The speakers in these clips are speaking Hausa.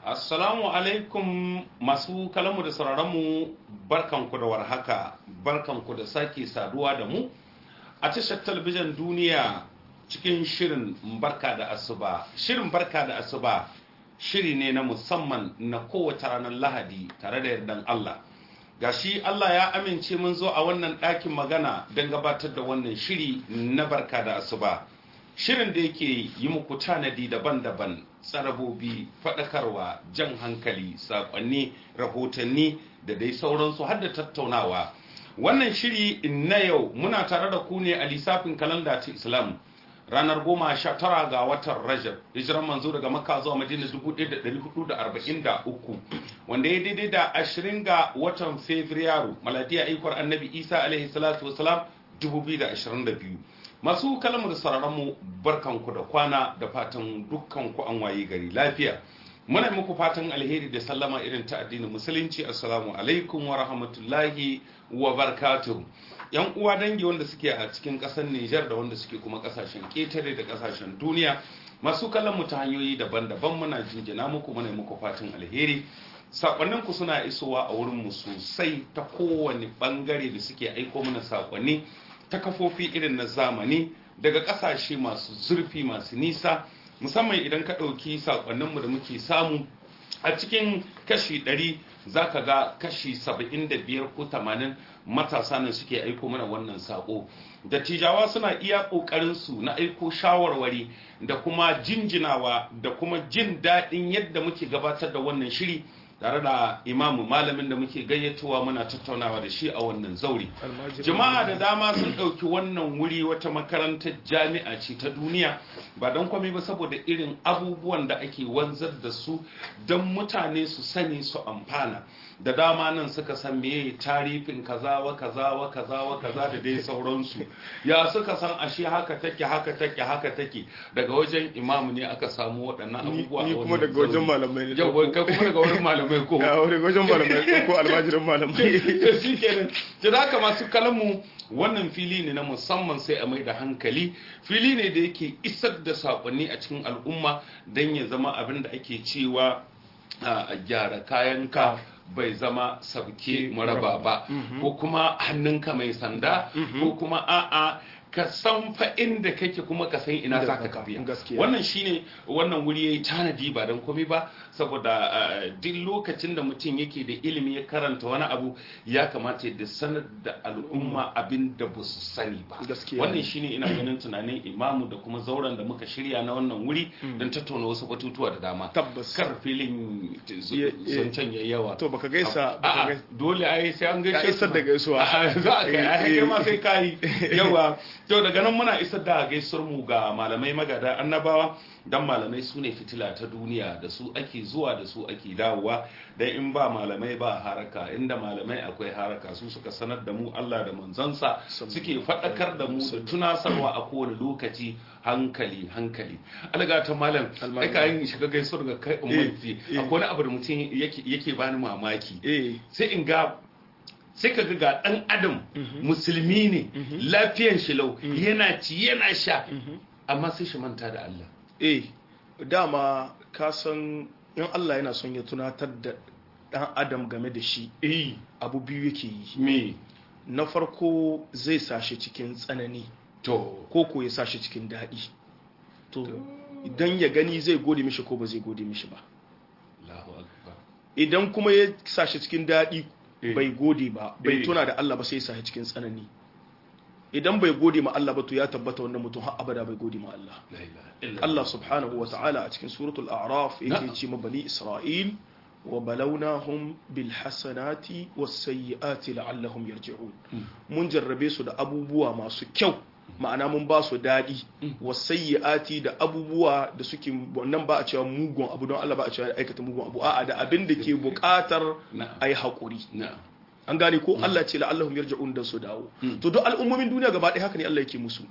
Assalamu alaikum masu kalamu da sauraronmu barkanku da warhaka barkanku da sake saduwa da mu a tashar talabijin duniya cikin shirin barka da asuba shirin barka da asuba shiri ne na musamman na kowace ranar lahadi tare da yardan Allah gashi Allah ya amince mun zo a wannan ɗakin magana don gabatar da wannan shiri na barka da asuba shirin da yake yi muku tanadi daban-daban tsarabobi faɗakarwa jan hankali saƙonni rahotanni da dai sauransu har da tattaunawa wannan shiri na yau muna tare da ku ne a lissafin kalanda ta islam ranar goma sha tara ga watan rajab hijiran manzo daga makka zuwa madina 1443 wanda ya daidai da ashirin ga watan fabrairu maladiya aikwar annabi isa alaihi salatu wasalam 2022 masu kalmar sararanmu barkanku da kwana da fatan dukkanku an waye gari lafiya muna muku fatan alheri da sallama irin ta addinin musulunci assalamu alaikum wa rahmatullahi wa barakatuh yan uwa dangi wanda suke a cikin kasar Nijar da wanda suke kuma kasashen ketare da kasashen duniya masu kallon mu ta hanyoyi daban-daban muna jinjina muku muna muku fatan alheri sakonnin ku suna isowa a wurin mu sosai ta kowane bangare da suke aiko mana sakonni ta kafofi irin na zamani daga kasashe masu zurfi masu nisa musamman idan ka ɗauki sakonninmu da muke samu a cikin kashi 100 za ka ga kashi 75 ko 80 matasa ne suke aiko mana wannan sako dattijawa suna iya ƙoƙarinsu na aiko shawarwari da kuma jinjinawa da kuma jin daɗin yadda muke gabatar da wannan shiri tare da imamu malamin da muke gayyatowa muna tattaunawa da shi a wannan zauri jama'a da dama sun ɗauki wannan wuri wata makarantar jami'a ce ta duniya ba don kwame ba saboda irin abubuwan da ake wanzar da su don mutane su sani su amfana da dama nan suka san meye tarifin kaza wa kaza wa kaza wa kaza da dai sauransu ya suka san ashe haka take haka take haka take daga wajen imamu ne aka samu waɗannan abubuwa ni kuma daga wajen malamai ne yau kai kuma daga wurin malamai ko ya daga wajen malamai ko almajirin malamai shi kenan da haka masu kalamu wannan fili ne na musamman sai a mai da hankali fili ne da yake isar da saƙonni a cikin al'umma don ya zama abin da ake cewa a gyara kayanka bai zama sabke maraba ba ko kuma hannunka mai sanda ko kuma a'a ka san fa inda kake kuma ka san ina za ka tafiya wannan shine wannan wuri yayi tanadi ba dan komai ba saboda duk lokacin da mutum yake da ilimi ya karanta wani abu ya kamata ya sanar da al'umma abin da ba su sani ba wannan shine ina ganin tunanin imamu da kuma zauren da muka shirya na wannan wuri don tattauna wasu batutuwa da dama tabbas kar filin zancen ya yawa to baka gaisa dole ai sai an gaisa isar da gaisuwa za a kai ai ma sai kai yawa to daga nan muna isar da gaisuwar mu ga malamai magada annabawa dan malamai su ne fitila ta duniya da su ake zuwa da su ake dawowa dan in ba malamai ba haraka inda malamai akwai haraka su suka sanar da mu Allah da manzansa suke faɗakar da mu da tunasarwa a kowane lokaci hankali hankali alaga ta malam ai ka yin shiga gaisuwar ga kai ummati akwai wani abu da mutum yake bani mamaki sai in ga sai ka ga ɗan adam musulmi ne lafiyan shi lau yana ci yana sha amma sai shi manta da Allah eh dama ka san in Allah yana son ya tunatar da ɗan adam game da shi eh abu biyu yake yi me na farko zai sashi cikin tsanani to ko ko ya sashi cikin daɗi to idan ya gani zai gode mishi ko ba zai gode mishi ba Allahu akbar idan kuma ya sashi cikin daɗi Eh. bai gode ba bai Eh. tuna da Allah ba sai ya sashi cikin tsanani idan bai gode ma Allah ba to ya tabbata wannan mutum har abada bai gode ma Allah la ilaha illa Allah subhanahu wa ta'ala a cikin suratul a'raf yake Na'am. ce ma bani Isra'il wa balawnahum bil hasanati was sayyiati la'allahum yarji'un mun jarrabe su da abubuwa masu kyau ma'ana mun ba su dadi was sayyiati da abubuwa da suke wannan ba a cewa mugun abu don Allah ba a cewa aikata mugun abu a'a da abin da ke buƙatar na'am ayi hakuri na'am an gane ko Allah ce la'allahum yarji'un da su dawo to duk al'ummomin duniya gaba ɗaya haka ne Allah yake musu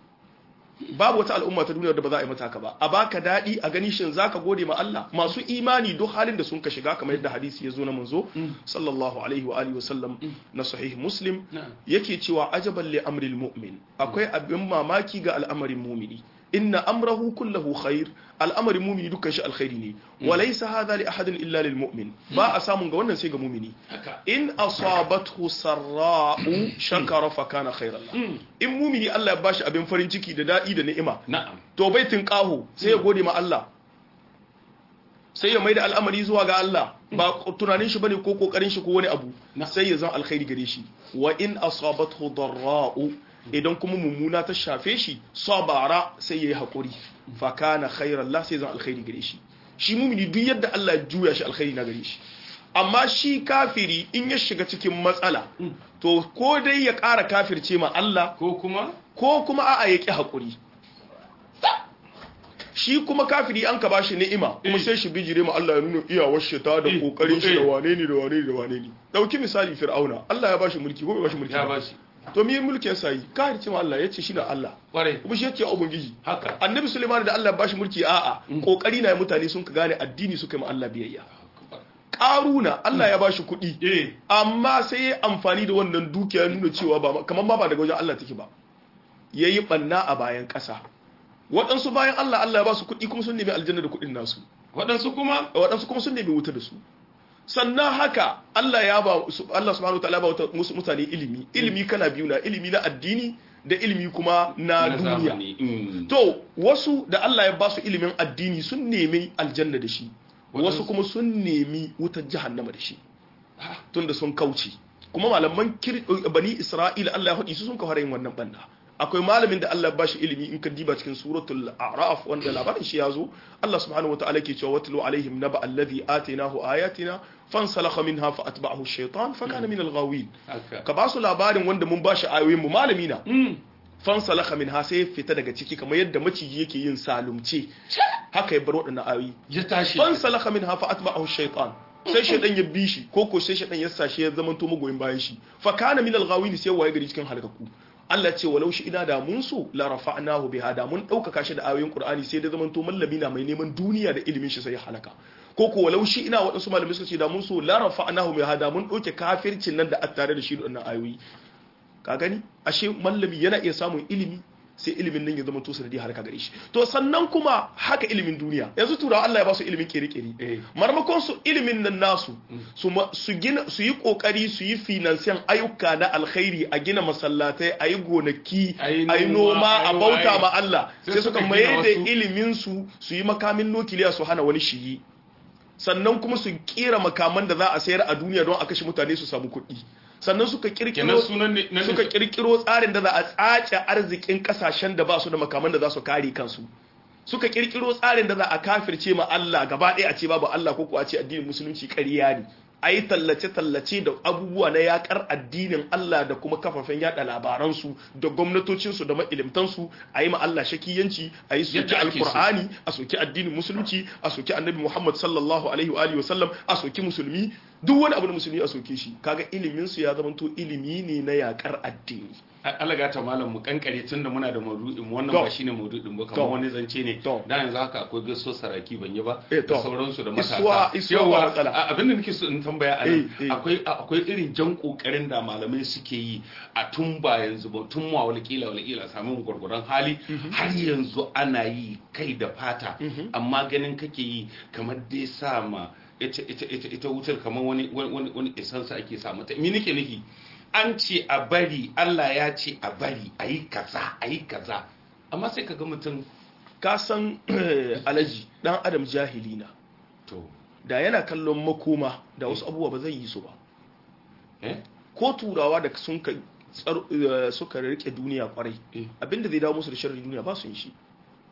babu wata al'umma ta duniya da ba za a yi mata haka ba a baka daɗi a gani shin zaka gode ma Allah masu imani duk halin da sun ka shiga kamar yadda hadisi ya zo na manzo sallallahu alaihi wa alihi wa sallam na sahih muslim na'am yake cewa ajaban li amril mu'min akwai abin mamaki ga al'amarin mumini inna amrahu kullahu khair al'amarin mumini dukkan shi alkhairi ne wa laysa hadha li ahadin illa lil mu'min ba a samun ga wannan sai ga mumini haka in asabathu sarra'u shakara fa kana khairan lahu in mumini Allah ya bashi abin farin ciki da dadi da ni'ima na'am to baitin qahu sai ya gode ma Allah sai ya maida al'amari zuwa ga Allah ba tunanin shi bane ko kokarin shi ko wani abu Na. sai ya zama alkhairi gare shi wa in asabathu darra'u idan kuma mummuna ta shafe shi sabara sai yayi hakuri fa kana khairan la sai zama alkhairi gare shi shi mumini duk yadda Allah ya juya shi alkhairi na gare shi amma shi kafiri in ya shiga cikin matsala to ko dai ya ƙara kafirce ma Allah ko kuma ko kuma a'a ya ƙi haƙuri shi kuma kafiri an ka ba shi ni'ima kuma Eh. sai shi bijire ma Allah ya nuna iyawar shi ta da Eh, kokarin shi da eh. wane ne da wane ne da wane ne dauki misali fir'auna Allah ya ba shi mulki ko bai ba shi mulki ya ba? bashi to me mulkin sa yi kafirce ma Allah yace shi na Allah kwarai kuma shi yace ubangiji haka annabi Sulaiman da Allah ya ba shi mulki a'a kokari na mutane sun ka gane addini suka yi ma Allah biyayya karuna Allah ya ba shi kuɗi eh amma sai ya amfani da wannan dukiya nuna cewa ba kamar ma ba daga wajen Allah take ba ya yi ɓanna a bayan ƙasa waɗansu bayan Allah Allah ya ba su kuɗi kuma sun nemi aljanna da kuɗin nasu waɗansu kuma waɗansu kuma sun nemi wuta da su sannan haka Allah ya ba su Allah subhanahu wa ta'ala ya ba wata- musu mutane ilimi ilimi kala biyu na ilimi na addini da ilimi kuma na na duniya zamani Mm. to wasu da Allah ya ba su ilimin addini sun nemi aljanna da shi wasu Waɗansu- kuma sun nemi wutar jahannama da shi tunda sun kauce kuma malaman kir- bani isra'ila Allah ya haɗi su sun ka fara yin wannan banda akwai malamin da Allah ya bashi ilimi in ka diba cikin suratul a'raf wanda labarin shi ya zo Allah subhanahu wataala ke cewa watlu alaihim naba alladhi atainahu ayatina fansalakha minha fa atba'ahu ash-shaytan fa kana min al-ghawin haka ka ba su labarin wanda mun bashi ayoyin mu malami na Mm. fansalakha minha sai ya fita daga ciki kamar yadda maciji yake yin salumce haka ya bar waɗannan ayoyi ya tashi fansalakha minha fa atba'ahu ash-shaytan sai shaydan ya bi shi ko ko sai shaydan ya sashi ya zama to magoyin bayan shi fa kana min al-ghawin sai waye gari cikin halakaku Allah ce walau shi ina da mun so la rafa'nahu biha da mun ɗaukaka shi da ayoyin Qur'ani sai da zaman to mallami na mai neman duniya da ilimin shi sai ya halaka ko ko walau shi ina waɗansu malamai suka ce da mun so la rafa'nahu biha da mun ɗauke kafircin nan da attare da shi da wannan ayoyi ka gani ashe mallami yana iya samun ilimi sai ilimin nan ya zama to sanadi har ka gare shi to sannan kuma haka ilimin duniya yanzu turawa Allah ya ba su ilimin kere-kere Eh. marmakon su ilimin nan nasu su ma- su gina su yi kokari su yi finansiyan ayyuka na alkhairi a gina masallatai a yi gonaki A yi a yi noma, noma a a yi bauta waye. ma Allah Sai sai suka suka gina maye da wasu. ilimin su su yi makamin nukiliya su hana wani shiyi sannan kuma su kera makaman da za a sayar a duniya don a kashe mutane su samu kuɗi sannan suka kirkiro kenan sunan ne nan ne- suka kirkiro tsarin da za a tsace arzikin kasashen da ba su da makaman da za su kare kansu suka kirkiro tsarin da za a kafirce ma Allah gaba ɗaya a ce babu Allah ko ko a ce addinin musulunci ƙarya ne a yi tallace-tallace da abubuwa na yakar addinin Allah da kuma kafafen yada labaransu da gwamnatocinsu da ma'ilimtansu a yi ma Allah shakiyanci a yi soki Yadda ake so. alkur'ani a soki addinin musulunci a soki annabi Muhammad sallallahu alaihi wa alihi wa sallam a soki musulmi duk wani abu da musulmi a soke shi kaga ilimin su ya zamanto ilimi ne na yakar addini Allah ga ta malam mu kankare tun da muna da maudu'in mu, wannan To. ba shine maudu'in ba To. kamar wani zance ne To. da yanzu haka akwai gaso saraki ban yi ba Eh, to. da sauransu da matasa Isuwa- isuwa ba Yawwa, matsala. a- abin da nake so in tambaya a nan Eh, eh. akwai a- akwai irin jan kokarin da malamai suke yi a tun ba yanzu ba tun ma walƙila walƙila samun gwargwaron hali har yanzu ana yi kai da fata amma ganin kake yi kamar dai sa ma ita ita ita ita wutar kamar wani wani wani isansa ake sa mata me nake nufi an ce a bari Allah ya ce a bari a yi kaza a yi kaza amma sai ka ga mutum ka san alaji dan adam jahili na to da yana kallon makoma da wasu abubuwa ba zai yi su ba eh ko turawa da sun ka tsar- eh, suka rike duniya kwarai Eh. abinda zai dawo musu da sharri duniya ba su yin shi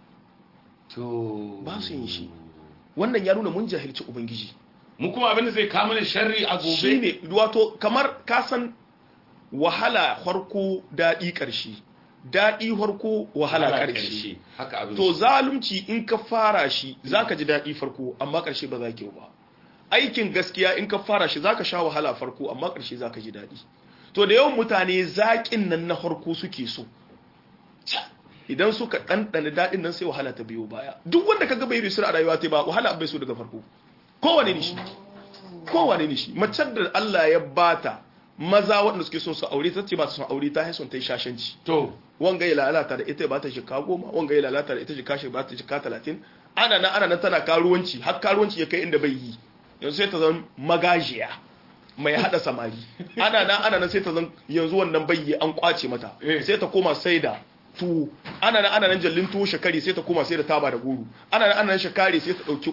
to Ba su yin shi. wannan ya nuna mun jahilci ubangiji mu kuma abin da zai kama da sharri a gobe shine wato kamar ka san wahala farko daɗi ƙarshe daɗi farko wahala ƙarshe haka abin to zalunci in ka fara shi zaka ji daɗi farko amma ƙarshe ba za ki ba aikin gaskiya in ka fara shi zaka sha wahala farko amma ƙarshe zaka ji daɗi to da yawan mutane zaƙin nan na farko suke so idan suka ɗanɗana daɗin nan sai wahala ta biyo baya duk wanda ka ga bai risir a rayuwa ta ba wahala bai so daga farko kowane ne shi kowane ne shi macen da Allah ya bata maza waɗanda suke son su aure ta ce ba su son aure ta haison ta yi shashanci to wanga ya lalata da ita ba ta shika goma wanga ya lalata da ita shika shi ba ta shika talatin ana nan ana nan tana karuwanci har karuwanci ya kai inda bai yi yanzu sai ta zan magajiya mai hada samari ana nan ana nan sai ta zan yanzu wannan bai yi an kwace mata Eh. sai ta koma sai da tuwo ana nan ana nan jallin tuwo shakari sai ta koma sai da taba da goro ana nan ana nan shakari sai ta dauki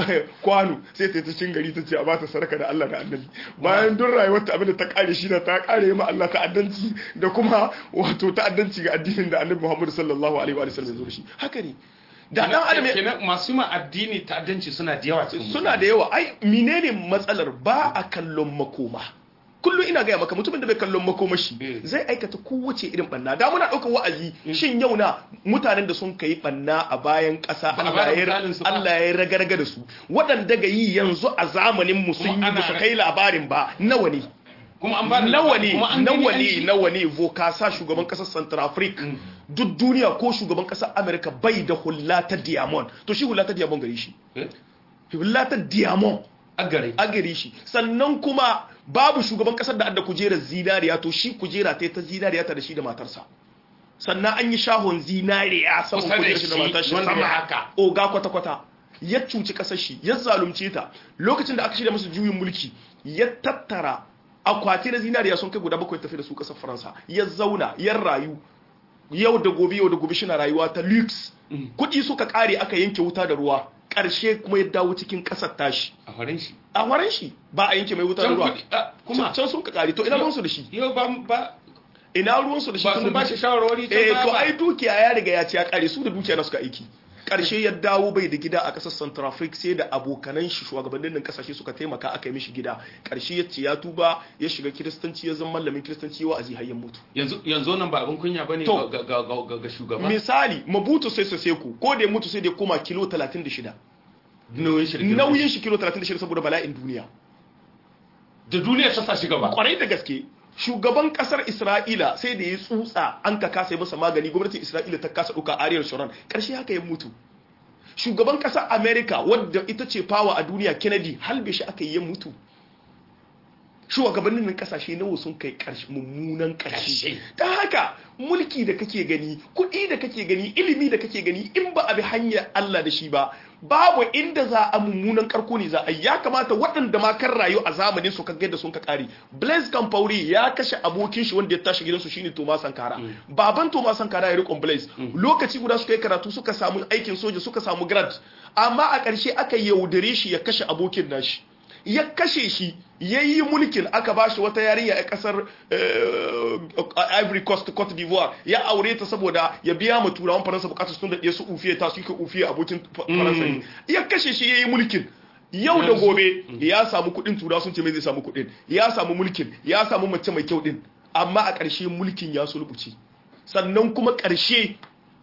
kwano sai ta yi ta cin gari ta ce a bata sadaka da Allah da annabi bayan duk rayuwarta abin da ta kare shi da ta kare ma Allah ta'addanci da kuma wato ta'addanci ga addinin da annabi Muhammad sallallahu alaihi wa sallam ya zo da shi haka ne da dan adam ya- kenan masu ma addini ta'addanci suna da yawa cikin suna da yawa ai menene matsalar ba a kallon makoma kullum ina gaya maka mutumin da bai kallon makomashi Eh. zai aikata kowace irin banna da muna ɗaukar wa'azi shin yau na mutanen da sun kai banna a bayan ƙasa Ba a Allah bada ya misalin su ba. Allah ya ragarga da su waɗanda ga yi yanzu a zamanin mu sun Kuma yi ana ba su ra- kai labarin ba nawa ne kuma an ba da nawa labari, ne kuma an gani nawa an ne ji. nawa ne vokasa shugaban kasar central africa duk duniya ko shugaban kasar america bai da hula ta diamond to shi hula ta diamond gare shi Eh, hula ta diamond a gare a gare shi sannan kuma babu shugaban kasar da adda kujerar zinariya to shi kujera ta ta zinariya ta da shi da matarsa sannan an yi shahon zinariya saman Kusa da kujerar shi da shi, matar shi wanda sama ya- haka oga kwata kwata ya cuci kasar shi ya zalunce ta lokacin da aka shirya masa juyin mulki ya tattara akwati na zinariya sun kai guda bakwai tafi da su kasar faransa ya zauna ya rayu yau da gobe yau da gobe shi na rayuwa ta lux kuɗi suka ƙare aka yanke wuta da ruwa ƙarshe kuma ya dawo cikin ƙasar tashi a farin shi a waren shi ba a yanke mai wuta da can ruwa kuɗi ah, kuma can sun ka kare to ina ruwansu da shi yau ba ba ina ruwansu da shi ba tun sun da ba shi duki- shawarwari can eh baya to ba. ai dukiya ya riga ya ci ya kare su da dukiya na suka aiki karshe ya dawo bai da gida a kasar Central Africa sai da abokanan shi shugabannin nan kasashe suka taimaka aka yi mishi gida karshe ya ce ya tuba ya shiga kiristanci ya zama malamin kiristanci ya wa'azi har ya mutu yanzu yanzu nan ba abin kunya bane To. ga ga ga ga- ga shugaba misali Mabutu sai Seko ko da ya mutu sai da ya koma kilo 36 nauyin shi da girman nauyin shi kilo 36 saboda bala'in duniya da duniya ta sa shi gaba kwarai da gaske shugaban kasar isra'ila sai da ya tsutsa an ka kasa yi masa magani gwamnatin isra'ila ta kasa ɗauka ariyar sharon ƙarshe haka ya mutu shugaban kasar america wadda ita ce fawa a duniya kennedy halbe shi aka yi ya mutu shugabannin nan kasashe nawa sun kai ƙarshe mummunan ƙarshe Ƙarshe. ta haka mulki da kake gani kuɗi da kake gani ilimi da kake gani in ba a bi hanyar Allah da shi ba babu inda za a mummunan karko ne za a yi ya kamata waɗanda ma kan rayu a zamanin su kaga da sun ka ƙari Blaise Compaoré ya kashe abokin shi wanda ya tashi gidansu shine Thomas Sankara baban Thomas Sankara ya riƙon Blaise lokaci guda suka yi karatu suka samu aikin soja suka samu grad amma a ƙarshe aka yaudare shi ya kashe abokin nashi ya kashe shi ya yi mulkin aka ba shi wata yarinya a kasar eh, ivory coast cote d'ivoire ya aure ta saboda ya biya ma turawan faransa bukatar sun da su ufiye ta suka ufiye abokin fa- faransa ne ya kashe shi ya yi mulkin yau da Yanzu- gobe ya samu kudin turawa sun ce mai zai samu kudin ya samu mulkin ya samu mace mai kyau din amma a ƙarshe mulkin ya sulbuce sannan kuma ƙarshe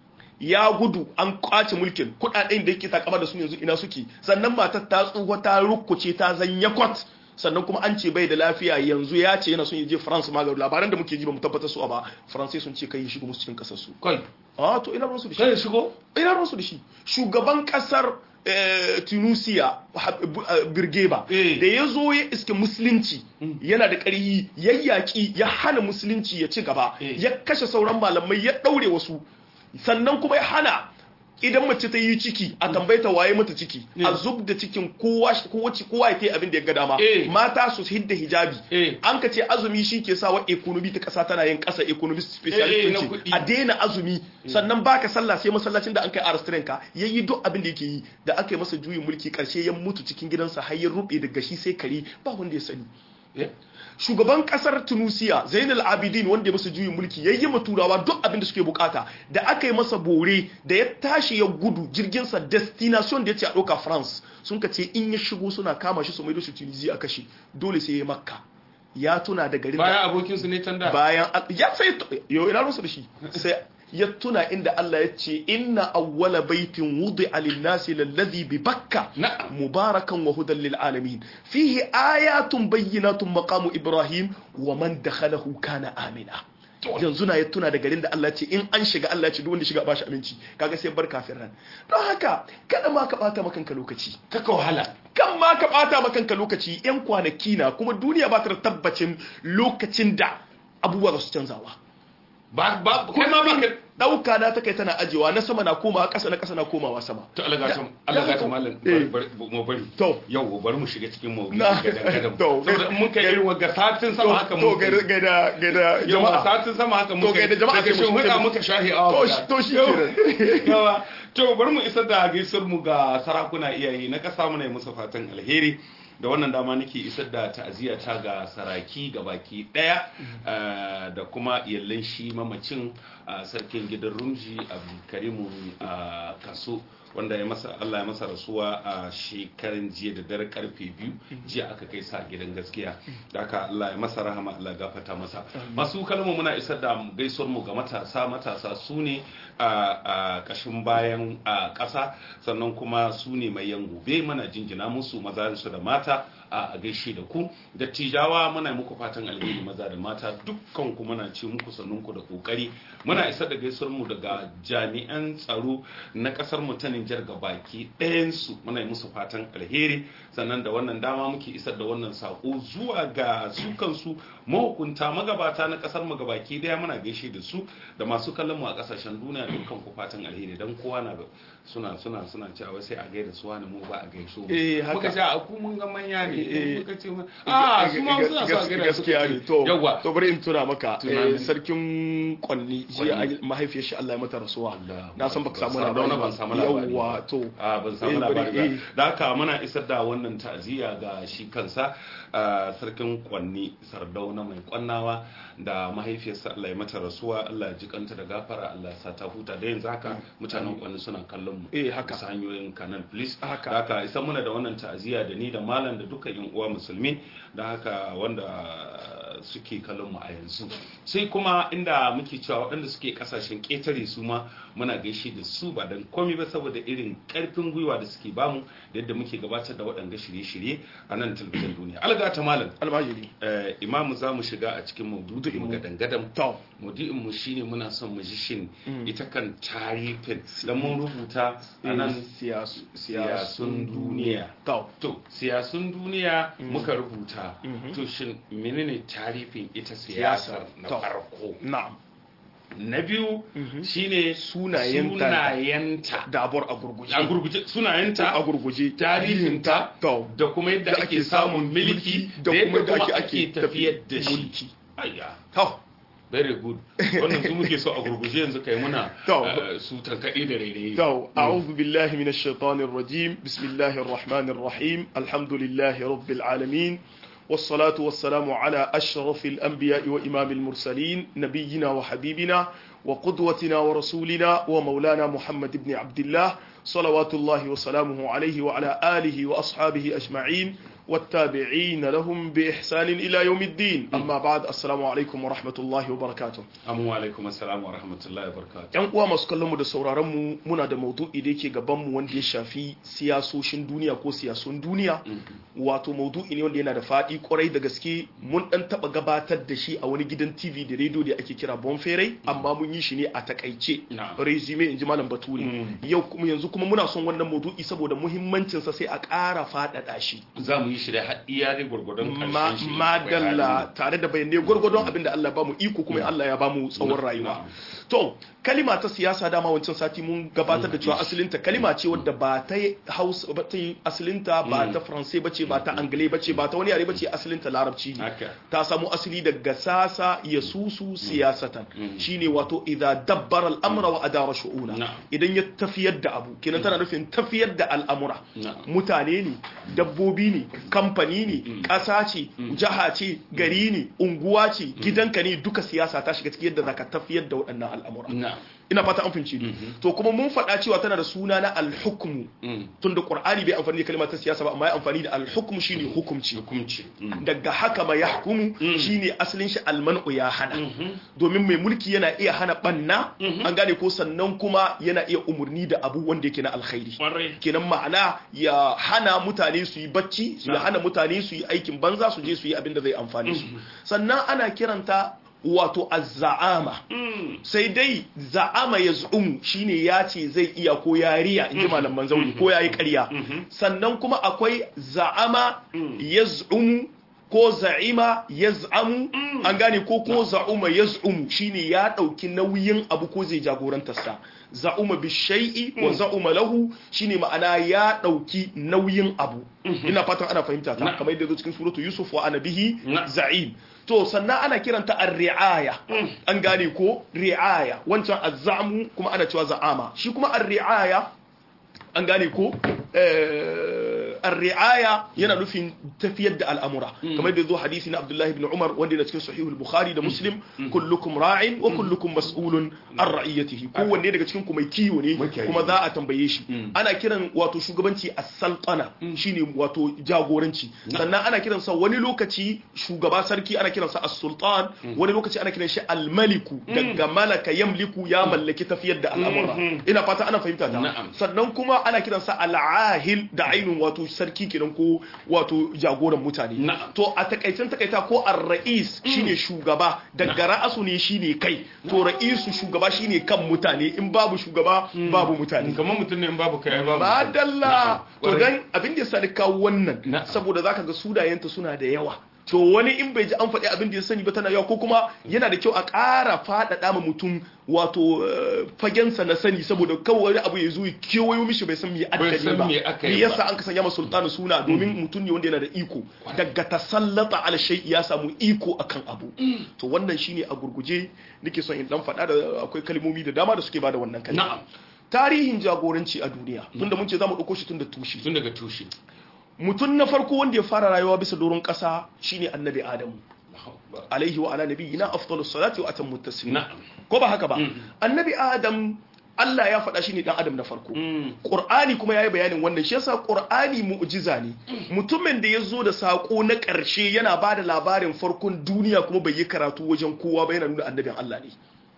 ya gudu an kwace mulkin kudaden da yake takama da su yanzu ina suke sannan matar ta tsuwa ta rukkuce ta zanya kwat sannan kuma an ce bai da lafiya yanzu ya ce yana son ya je France ma ga labaran da muke ji ba mu tabbatar su ba France sun ce kai shiga musu cikin kasar su kai a to ina ruwansu da shi kai shigo ina ruwansu da shi shugaban kasar eh, Tunisia ha- bu- eh, Birgeba Eh. da ya zo ya iske musulunci yana da ƙarhi ya yaƙi ya hana musulunci ya ci gaba Eh. ya kashe sauran malamai ya ɗaure wasu sannan kuma ya hana idan mace ta yi ciki a tambayta waye mata ciki a zub da cikin kowa kowace kowa ya kai abin da ya ga dama Eh. mata su hidda hijabi Eh. an ka ce azumi shi ke sawa economy ta kasa tana yin kasa economy specialist Eh, eh, na ce kuɗi. a daina azumi sannan baka sallah sai masallacin da an kai arastren ka yayi duk abin da yake yi da aka yi masa juyin mulki karshe ya mutu cikin gidansa har ya rube daga shi sai kare ba wanda ya sani Eh, shugaban kasar tunisia zainal abidin wanda ya masa juyin mulki ya yi ma turawa duk abin da suke bukata da aka yi masa bore da ya tashi ya gudu jirginsa destination da ya ce a ɗauka france sun ka ce in ya shigo suna kama shi su maido shi tunisia a kashe dole sai ya makka ya tuna da garin da bayan abokin su ne can da bayan ya sai yau ina rusu da shi sai ya tuna inda Allah ya ce inna awwala baitin wudi'a lin-nasi lalladhi bi bakka Na'am. mubarakan wa hudan lil alamin fihi ayatun bayyinatun maqamu ibrahim wa man dakhalahu kana amina yanzu na ya tuna da garin da Allah ya ce in an shiga Allah ya ce duk wanda shiga ba shi aminci kaga sai bar kafin ran don haka kada ma ka bata makanka lokaci kaka wahala kan ma ka bata makanka lokaci yan kwanaki na kuma duniya ba ta da tabbacin lokacin da abubuwa za su canzawa ba ba kai ma ba ka dauka na ta kai tana ajewa na sama na komawa ƙasa na ƙasa na komawa sama to Allah gata Ya- Allah ya gata haka- malam Eh. bari- bari- mu bari To. yau bari mu shiga cikin mawdu'i Na- ga dangadan To. saboda in mun kai irin wagga satin sama haka to mun kai gaida gaida gaida yau jama'a satin sama haka mun To, kai gaida jama'a daga sai mu shin shiga- huda muka shahi awa To, guda. shi- to shi Yau- kenan. yawa to bari mu isar da gaisuwar mu ga sarakuna iyaye na kasa muna yi musu fatan alheri da wannan dama nake isar da ta'aziyya ta ga saraki ga baki daya eh, da kuma iyalan shi mamacin a sarkin gidan rumji abdulkarimu a kaso wanda ya masa Allah ya masa rasuwa a shekarun jiya da dare karfe biyu jiya aka kai sa gidan gaskiya da haka Allah ya masa rahama Allah ya gafarta masa masu kalmu muna isar da gaisuwar mu ga matasa matasa su ne a kashin bayan a ƙasa sannan kuma su ne mai yan gobe muna jinjina musu maza su da mata a gaishe da ku dattijawa muna muku fatan alheri maza da mata dukkan ku muna ce muku sannun ku da kokari muna isar da gaisuwar mu daga jami'an tsaro na kasar mu ta Nijar baki ɗayan su muna yi musu fatan alheri sannan da wannan dama muke isar da wannan sako zuwa ga su kansu mahukunta magabata na kasar mu gabaki daya muna gaishe da su da masu kallon mu a kasashen duniya dukkan ku fatan alheri dan kowa na suna suna suna cewa sai a gaida su wani mu ba a gaiso Eh, haka. muka ce a ku mun ga manya ne Eh, muka ce mu a su ma suna so a gaida su gaskiya ne to yawa to bari in tuna maka Tuna eh, min. sarkin kwanni jiya Kwanni. an- mahaifiyar shi Allah ya mata rasuwa Allah, na san baka samu ban labari ban samu labari yawa ba. to a ban samu Eh, bari, labari eh. ba da haka muna isar da wannan ta'aziyya ga shi kansa a sarkin kwanni sardauna mai kwannawa da mahaifiyarsa Allah ya mata rasuwa Allah ya ji kanta da gafara Allah ya sa ta huta da yanzu haka mutanen kwanni suna kallon mu Eh, haka. bisa hanyoyin canal please Haka. da haka isa muna da wannan ta'aziyya da ni da malam da dukkan yan uwa musulmi da haka wanda suke kallon mu a yanzu sai kuma inda muke cewa waɗanda suke kasashen ƙetare su ma muna gaishe da su ba dan komai ba saboda irin ƙarfin gwiwa da suke bamu da yadda muke gabatar da waɗanda shirye-shirye a nan talabijin duniya alga ta malam almajiri eh, imamu za mu shiga a cikin maudu'in mu gadan-gadan to maudu'in mu shine muna son mu ji shin ita kan tarihin da mun rubuta a nan siyasu siyasun duniya to to siyasun duniya muka rubuta Mhm. to shin menene tarihin ita siyasar na To. farko na'am na biyu Mhm. shine Sunayenta. sunayenta dabor a gurguje a gurguje sunayenta a gurguje tarihinta to da kuma yadda da ake samun mulki da yadda kuma ake tafiyar da shi mulki ayya to very good wannan su muke so a gurguje yanzu kai muna To. eh, su tankaɗe da rairayi تو أعوذ بالله من الشيطان الرجيم بسم الله الرحمن الرحيم الحمد لله رب العالمين والصلاة والسلام على أشرف الأنبياء وإمام المرسلين نبينا وحبيبنا وقدوتنا ورسولنا ومولانا محمد بن عبد الله صلوات الله وسلامه عليه وعلى آله وأصحابه أجمعين والتابعين لهم بإحسان إلى يوم الدين أما بعد السلام عليكم ورحمة الله وبركاته Amma alaikum assalam wa rahmatullahi wa barakatuh. yan uwa masu kallon mu da sauraron mu muna da maudu'i da yake gaban mu wanda ya shafi siyasoshin duniya ko siyasun duniya wato maudu'i ne wanda yana da faɗi kwarai da gaske mun dan taba gabatar da shi a wani gidan TV da radio da ake kira Bonferai amma mun yi shi ne a takaice Na'am. resume inji malam Bature Mm. yau kuma yanzu kuma muna son wannan maudu'i saboda muhimmancin sa sai a ƙara faɗaɗa shi Za mu yi shi da har iya dai gwargwadon ma ƙarshen shi. madalla tare da bayanai gwargwadon abin da Allah ba mu iko kuma Allah ya ba mu tsawon Na'am. rayuwa to kalima ta siyasa dama wancan sati mun gabatar da cewa asalinta kalima ce wadda ba ta yi hausa ba ta yi asalinta ba ta faransai ba ce ba ta angle ba ce ba ta wani yare ba ce asalinta larabci ne Haka. ta samu asali daga sasa ya susu siyasatan Mm. shine wato idza dabbara al'amra wa adara shu'una Na'am. idan ya tafiyar da abu kenan tana nufin tafiyar da al'amura Na'am. mutane ne dabbobi ne kamfani ne ƙasa ce jiha ce gari ne unguwa ce gidanka ne duka siyasa ta shiga cikin yadda zaka tafiyar da waɗannan al'amura Na'am. ina fata an fahimci ni to kuma mun faɗa cewa tana da suna na al-hukmu Mm. tunda qur'ani bai amfani da kalmar ta siyasa ba amma ya amfani da al-hukmu shine hukumci Hukumci. Mm. daga haka ma yahkumu shine asalin shi almanu ya hana domin mai mulki yana iya hana banna an gane ko sannan kuma yana iya umurni da abu wanda yake na alkhairi Kwarai. kenan ma'ana ya hana mutane su yi bacci su ya hana mutane su yi aikin banza su je su yi abin da zai amfani su sannan ana kiranta wato azza'ama Mm. sai dai za'ama ya zu'umu shine ya ce zai iya ko ya riya in ji malaman zauri ko ya yi ƙarya sannan kuma akwai za'ama ya zu'umu ko za'ima yaz'amu an gane ko ko za'uma yaz'umu shine ya dauki nauyin abu ko zai jagorantar sa za'uma bi shay'i wa za'uma lahu shine ma'ana ya dauki nauyin abu ina fatan ana fahimta ta kamar yadda zo cikin suratu yusuf wa ana bihi za'im to sannan ana kiranta ar-ri'aya an gane ko ri'aya wancan az-za'mu kuma ana cewa za'ama shi kuma ar-ri'aya an gane ko ar-ri'aya yana nufin tafiyar da al'amura kamar da zo hadisi na Abdullah ibn Umar wanda yana cikin sahih al-Bukhari da Muslim kullukum ra'in wa kullukum mas'ulun an ra'iyatihi kowanne daga cikin ku mai kiwo ne kuma za a tambaye shi ana kiran wato shugabanci as-sultana shine wato jagoranci sannan ana kiran sa wani lokaci shugaba sarki ana kiran sa as-sultan wani lokaci ana kiran shi al-maliku daga malaka yamliku ya mallaki tafiyar da al'amura ina fata ana fahimta ta sannan kuma ana kiran sa al-ahil da ainun wato sarki kenan ko wato jagoran mutane to a takaicen takaita ko ar-ra'is shine shugaba daga ra'asu ne shine kai to ra'isu shugaba shine kan mutane in babu shugaba babu mutane kamar mutum ne in babu kai babu madalla to dan abin da ya sani kawo wannan saboda zaka ga sudayenta suna da yawa to wani in bai ji an faɗi abin da ya sani ba tana yawa ko kuma yana da kyau a ƙara faɗaɗa ma mutum wato fagensa na sani saboda kawai wani abu ya zo ya kewayo mishi bai san me addali ba me yasa an ka sanya masa sultanu suna domin mutum ne wanda yana da iko daga tasallata ala shay ya samu iko akan abu to wannan shine a gurguje nake son in dan faɗa da akwai kalmomi da dama da suke bada wannan kalma tarihin jagoranci a duniya tunda mun ce zamu dauko shi tun da tushe tun daga tushe mutum na farko wanda ya fara rayuwa bisa doron ƙasa shine annabi adamu alaihi wa ala nabiyina afdalus salati wa atammu taslim ko ba haka ba annabi adam Allah ya faɗa shi ne dan adam na farko Qur'ani kuma yayi bayanin wannan shi yasa Qur'ani mu'jiza ne mutumin da ya zo da sako na ƙarshe yana ba da labarin farkon duniya kuma bai yi karatu wajen kowa ba yana nuna annabin Allah ne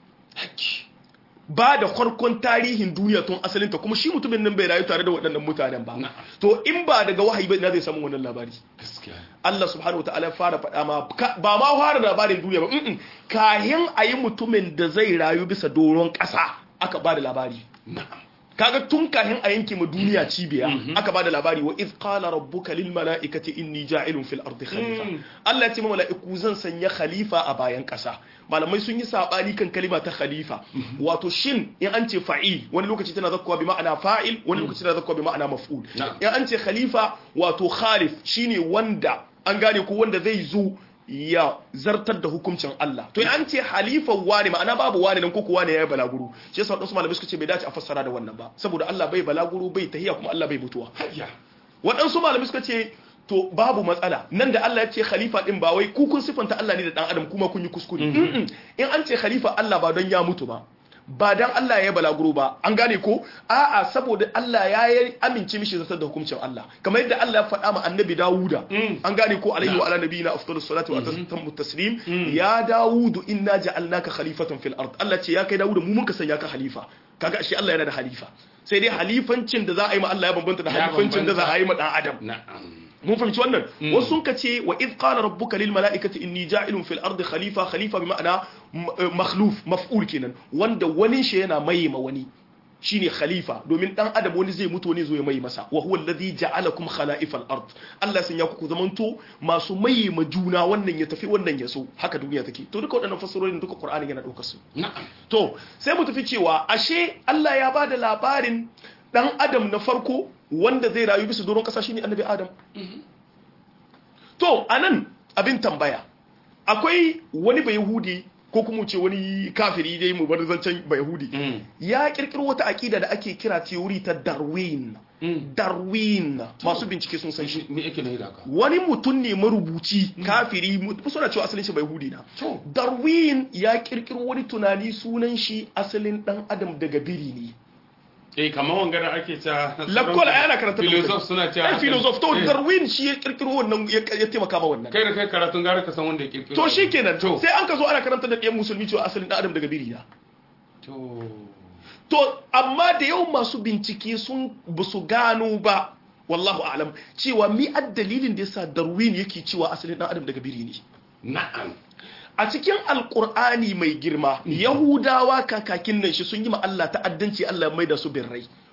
ba da farkon tarihin duniya tun asalinta kuma shi mutumin nan bai rayu tare da waɗannan mutanen ba to in ba daga wahayi ba ina zai samu wannan labari Allah subhanahu wa ta'ala fara faɗa ma ba ma fara labarin duniya ba kahin a yi mutumin da zai rayu bisa doron ƙasa aka ba da labari kaga tun kahin a yanke ma duniya cibiya aka bada labari wa iz qala rabbuka lil mala'ikati inni ja'ilun fil ardi khalifa Allah ya ce mala'iku zan sanya khalifa a bayan kasa malamai sun yi sabani kan kalima ta khalifa wato shin in an ce fa'il wani lokaci tana zakkuwa bi ma'ana fa'il wani lokaci tana zakkuwa bi ma'ana maf'ul in an ce khalifa wato khalif shine wanda an gane ko wanda zai zo ya zartar da hukuncin Allah to an ce halifan wani ma'ana babu wani nan koko wani yayi balaguro shi yasa wadansu malamai suka ce bai dace a fassara da wannan ba saboda Allah bai balaguro bai tahiya kuma Allah bai mutuwa wadansu malamai suka ce to babu matsala nan da Allah ya ce khalifa din ba wai ku kun sifanta Allah ne da dan adam kuma kun yi kuskure in an ce khalifa Allah ba don ya mutu ba ba dan Allah ya balaguro ba an gane ko a'a saboda Allah ya yi amince mishi zartar da hukuncin Allah kamar yadda Allah ya faɗa ma annabi Dawuda an gane ko alaihi wa ala nabiyina afdalus salatu wa tasammu taslim ya Dawudu inna ja'alnaka khalifatan fil ard Allah ce ya kai Dawuda mu mun ka sanya ka khalifa kaga ashe Allah yana da halifa sai dai halifancin da za a yi ma Allah ya bambanta da halifancin da za a yi ma dan adam mun fahimci wannan wasu sun kace wa id qala rabbuka lil mala'ikati inni ja'ilun fil ardi khalifa khalifa bi ma'ana makhluf maf'ul kenan wanda wani shi yana mai ma wani shine khalifa domin dan adam wani zai mutu wani zo ya mai masa wa huwa alladhi ja'alakum khala'ifal ard Allah sun ya ku zamanto masu mai ma juna wannan ya tafi wannan ya so haka duniya take to duka waɗannan fasarorin duka Qur'ani yana daukar su to sai mu tafi cewa ashe Allah ya bada labarin dan adam na farko wanda zai rayu bisa doron kasa shine annabi adam to anan abin tambaya akwai wani bayahudi ko kuma ce wani kafiri dai mu bar zancen bayahudi ya kirkiro wata akida da ake kira theory ta darwin darwin masu bincike sun san shi wani mutum ne marubuci kafiri suna cewa asalin shi bayahudi na darwin ya kirkiro wani tunani sunan shi asalin dan adam daga biri ne eh kamar wangana ake ta lakwal a yana karanta filosof suna cewa ai filosof to darwin shi ya kirkiro wannan ya taimaka ma wannan kai da kai karatun gara ka san wanda ya kirkiro to shikenan sai an ka zo ana karanta da ɗayan musulmi cewa asalin ɗan adam daga biri na to to amma da yau masu bincike sun ba su gano ba wallahu a'lam cewa mi dalilin da yasa darwin yake cewa asalin ɗan adam daga biri ne na'am a cikin alkur'ani mai girma yahudawa kakakin nan shi sun yi ma Allah ta'addanci Allah mai da su birrai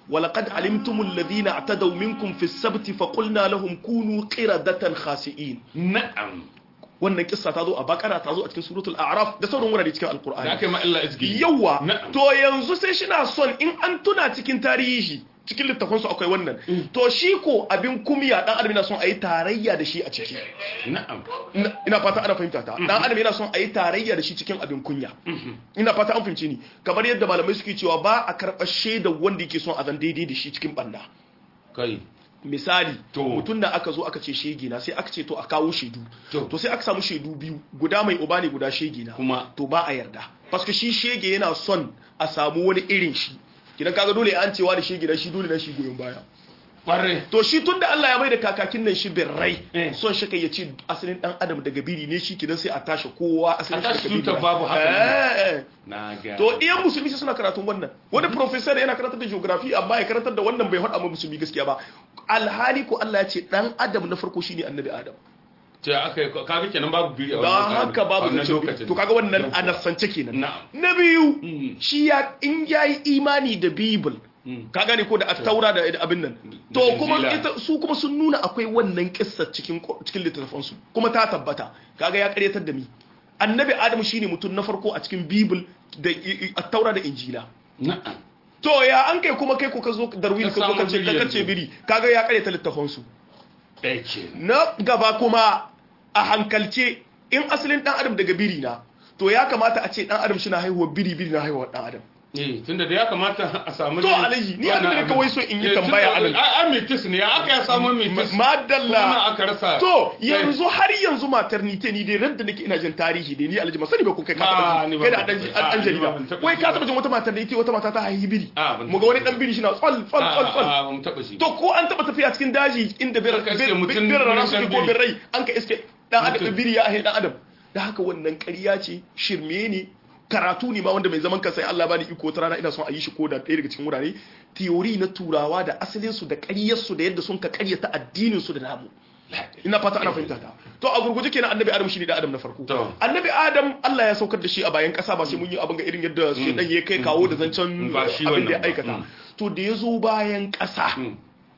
walaqad alimtumul ladina atadaw minkum fi sabti faqulna lahum kunu qiradatan khasi'in na'am wannan kissa ta zo a bakara ta zo a cikin suratul a'raf da sauran wurare cikin da alqur'ani aka yi ma illa izgi yawa Na'am. to yanzu sai shi na son in an tuna cikin tarihi cikin littafansu akwai wannan to shi ko abin kumiya dan adam yana son a yi tarayya da shi a ciki na'am ina ina fata ana fahimta ta dan adam yana son a yi tarayya da shi cikin abin kunya ina fata an fahimci ni kamar yadda malamai suke cewa ba a karɓar shaidar wanda yake son a zan daidai da shi cikin banda kai misali To. mutum da aka zo aka ce shege na sai aka ce to a kawo shaidu To. to sai aka samu shaidu biyu guda mai uba ne guda shege na Kuma? to ba a yarda paske shi shege yana son a samu wani irin shi kidan kaga dole an cewa da shege na shi dole na shi goyon baya kware to shi tunda Allah ya mai da kakakin nan shi birrai Eh. son shi kai ya ce asalin dan adam daga biri ne shi kidan sai a tashi kowa asalin A shi tashi daga biri tutar ne. babu haka ne. Eh, eh. na ga to iyan musulmi sai suna karatun wannan wani professor yana karantar da geography amma ya karantar da wannan bai hada ma musulmi gaskiya ba alhali ko Allah ya ce dan adam na farko shine annabi adam ce aka yi kaga kenan babu biri a don wannan haka babu wannan zancen lokacin to kaga wannan a nasance kenan Na'am. na biyu Mm. shi ya in yayi imani da bible Mm. ka gane ko da taura da da abin nan to Da kuma Injila. ita su kuma sun nuna akwai wannan kissa cikin cikin littattafan su kuma ta tabbata kaga ya karyatar da mi annabi adam shine mutum na farko a cikin bible da i- i- taura da injila na'am to ya an kai kuma kai ko ka zo darwin Ka ka zo ka samu ce biri ka yanzu. ce biri kaga ya karyata littafan su ɗaya ke na gaba kuma a hankalce in asalin dan adam daga biri na to ya kamata a ce dan adam shi na haihuwa biri biri na haihuwa dan adam eh tunda da ya kamata a samu To, Alhaji, ni abin da kawai so in yi tambaya a nan. a a mitis ne ya aka ya samu mitis kuma madalla aka rasa to yanzu har yanzu maternity ni dai ran da nake ina jin tarihi dai ni alhaji masani ba kun kai ka Ah, taba ni ji ban kai da dan taɓa- ah, an ni jarida ban taɓa wai ji ka ba. taba jin wata maternity wata mata ta haihi biri Ah, ban mu ga wani dan biri shi na tsal tsal tsal tsal a mun taba shi to ko an taba tafiya cikin daji inda bir Aka iske mutum bir rana wurin suke dan ko biri. birrai an ka iske dan adam Mutum. biri ya ahe dan adam da haka wannan ƙarya ce shirme ne karatu ne ma wanda mai zaman kansa Allah bani iko ta rana ina son a yi shi ko da ɗaya daga cikin wurare theory na turawa da asalin su da ƙaryar su da yadda sun ka ƙaryata addinin su da namu ina fata ana fahimta ta to a gurguje kenan annabi adam shine da adam na farko To. annabi adam Allah ya saukar da shi a bayan kasa ba sai mun yi abin ga irin yadda shi dan ya kai kawo da zancen Ba shi abin da ya wannan ba. aikata Mm. to da ya zo bayan kasa Mm.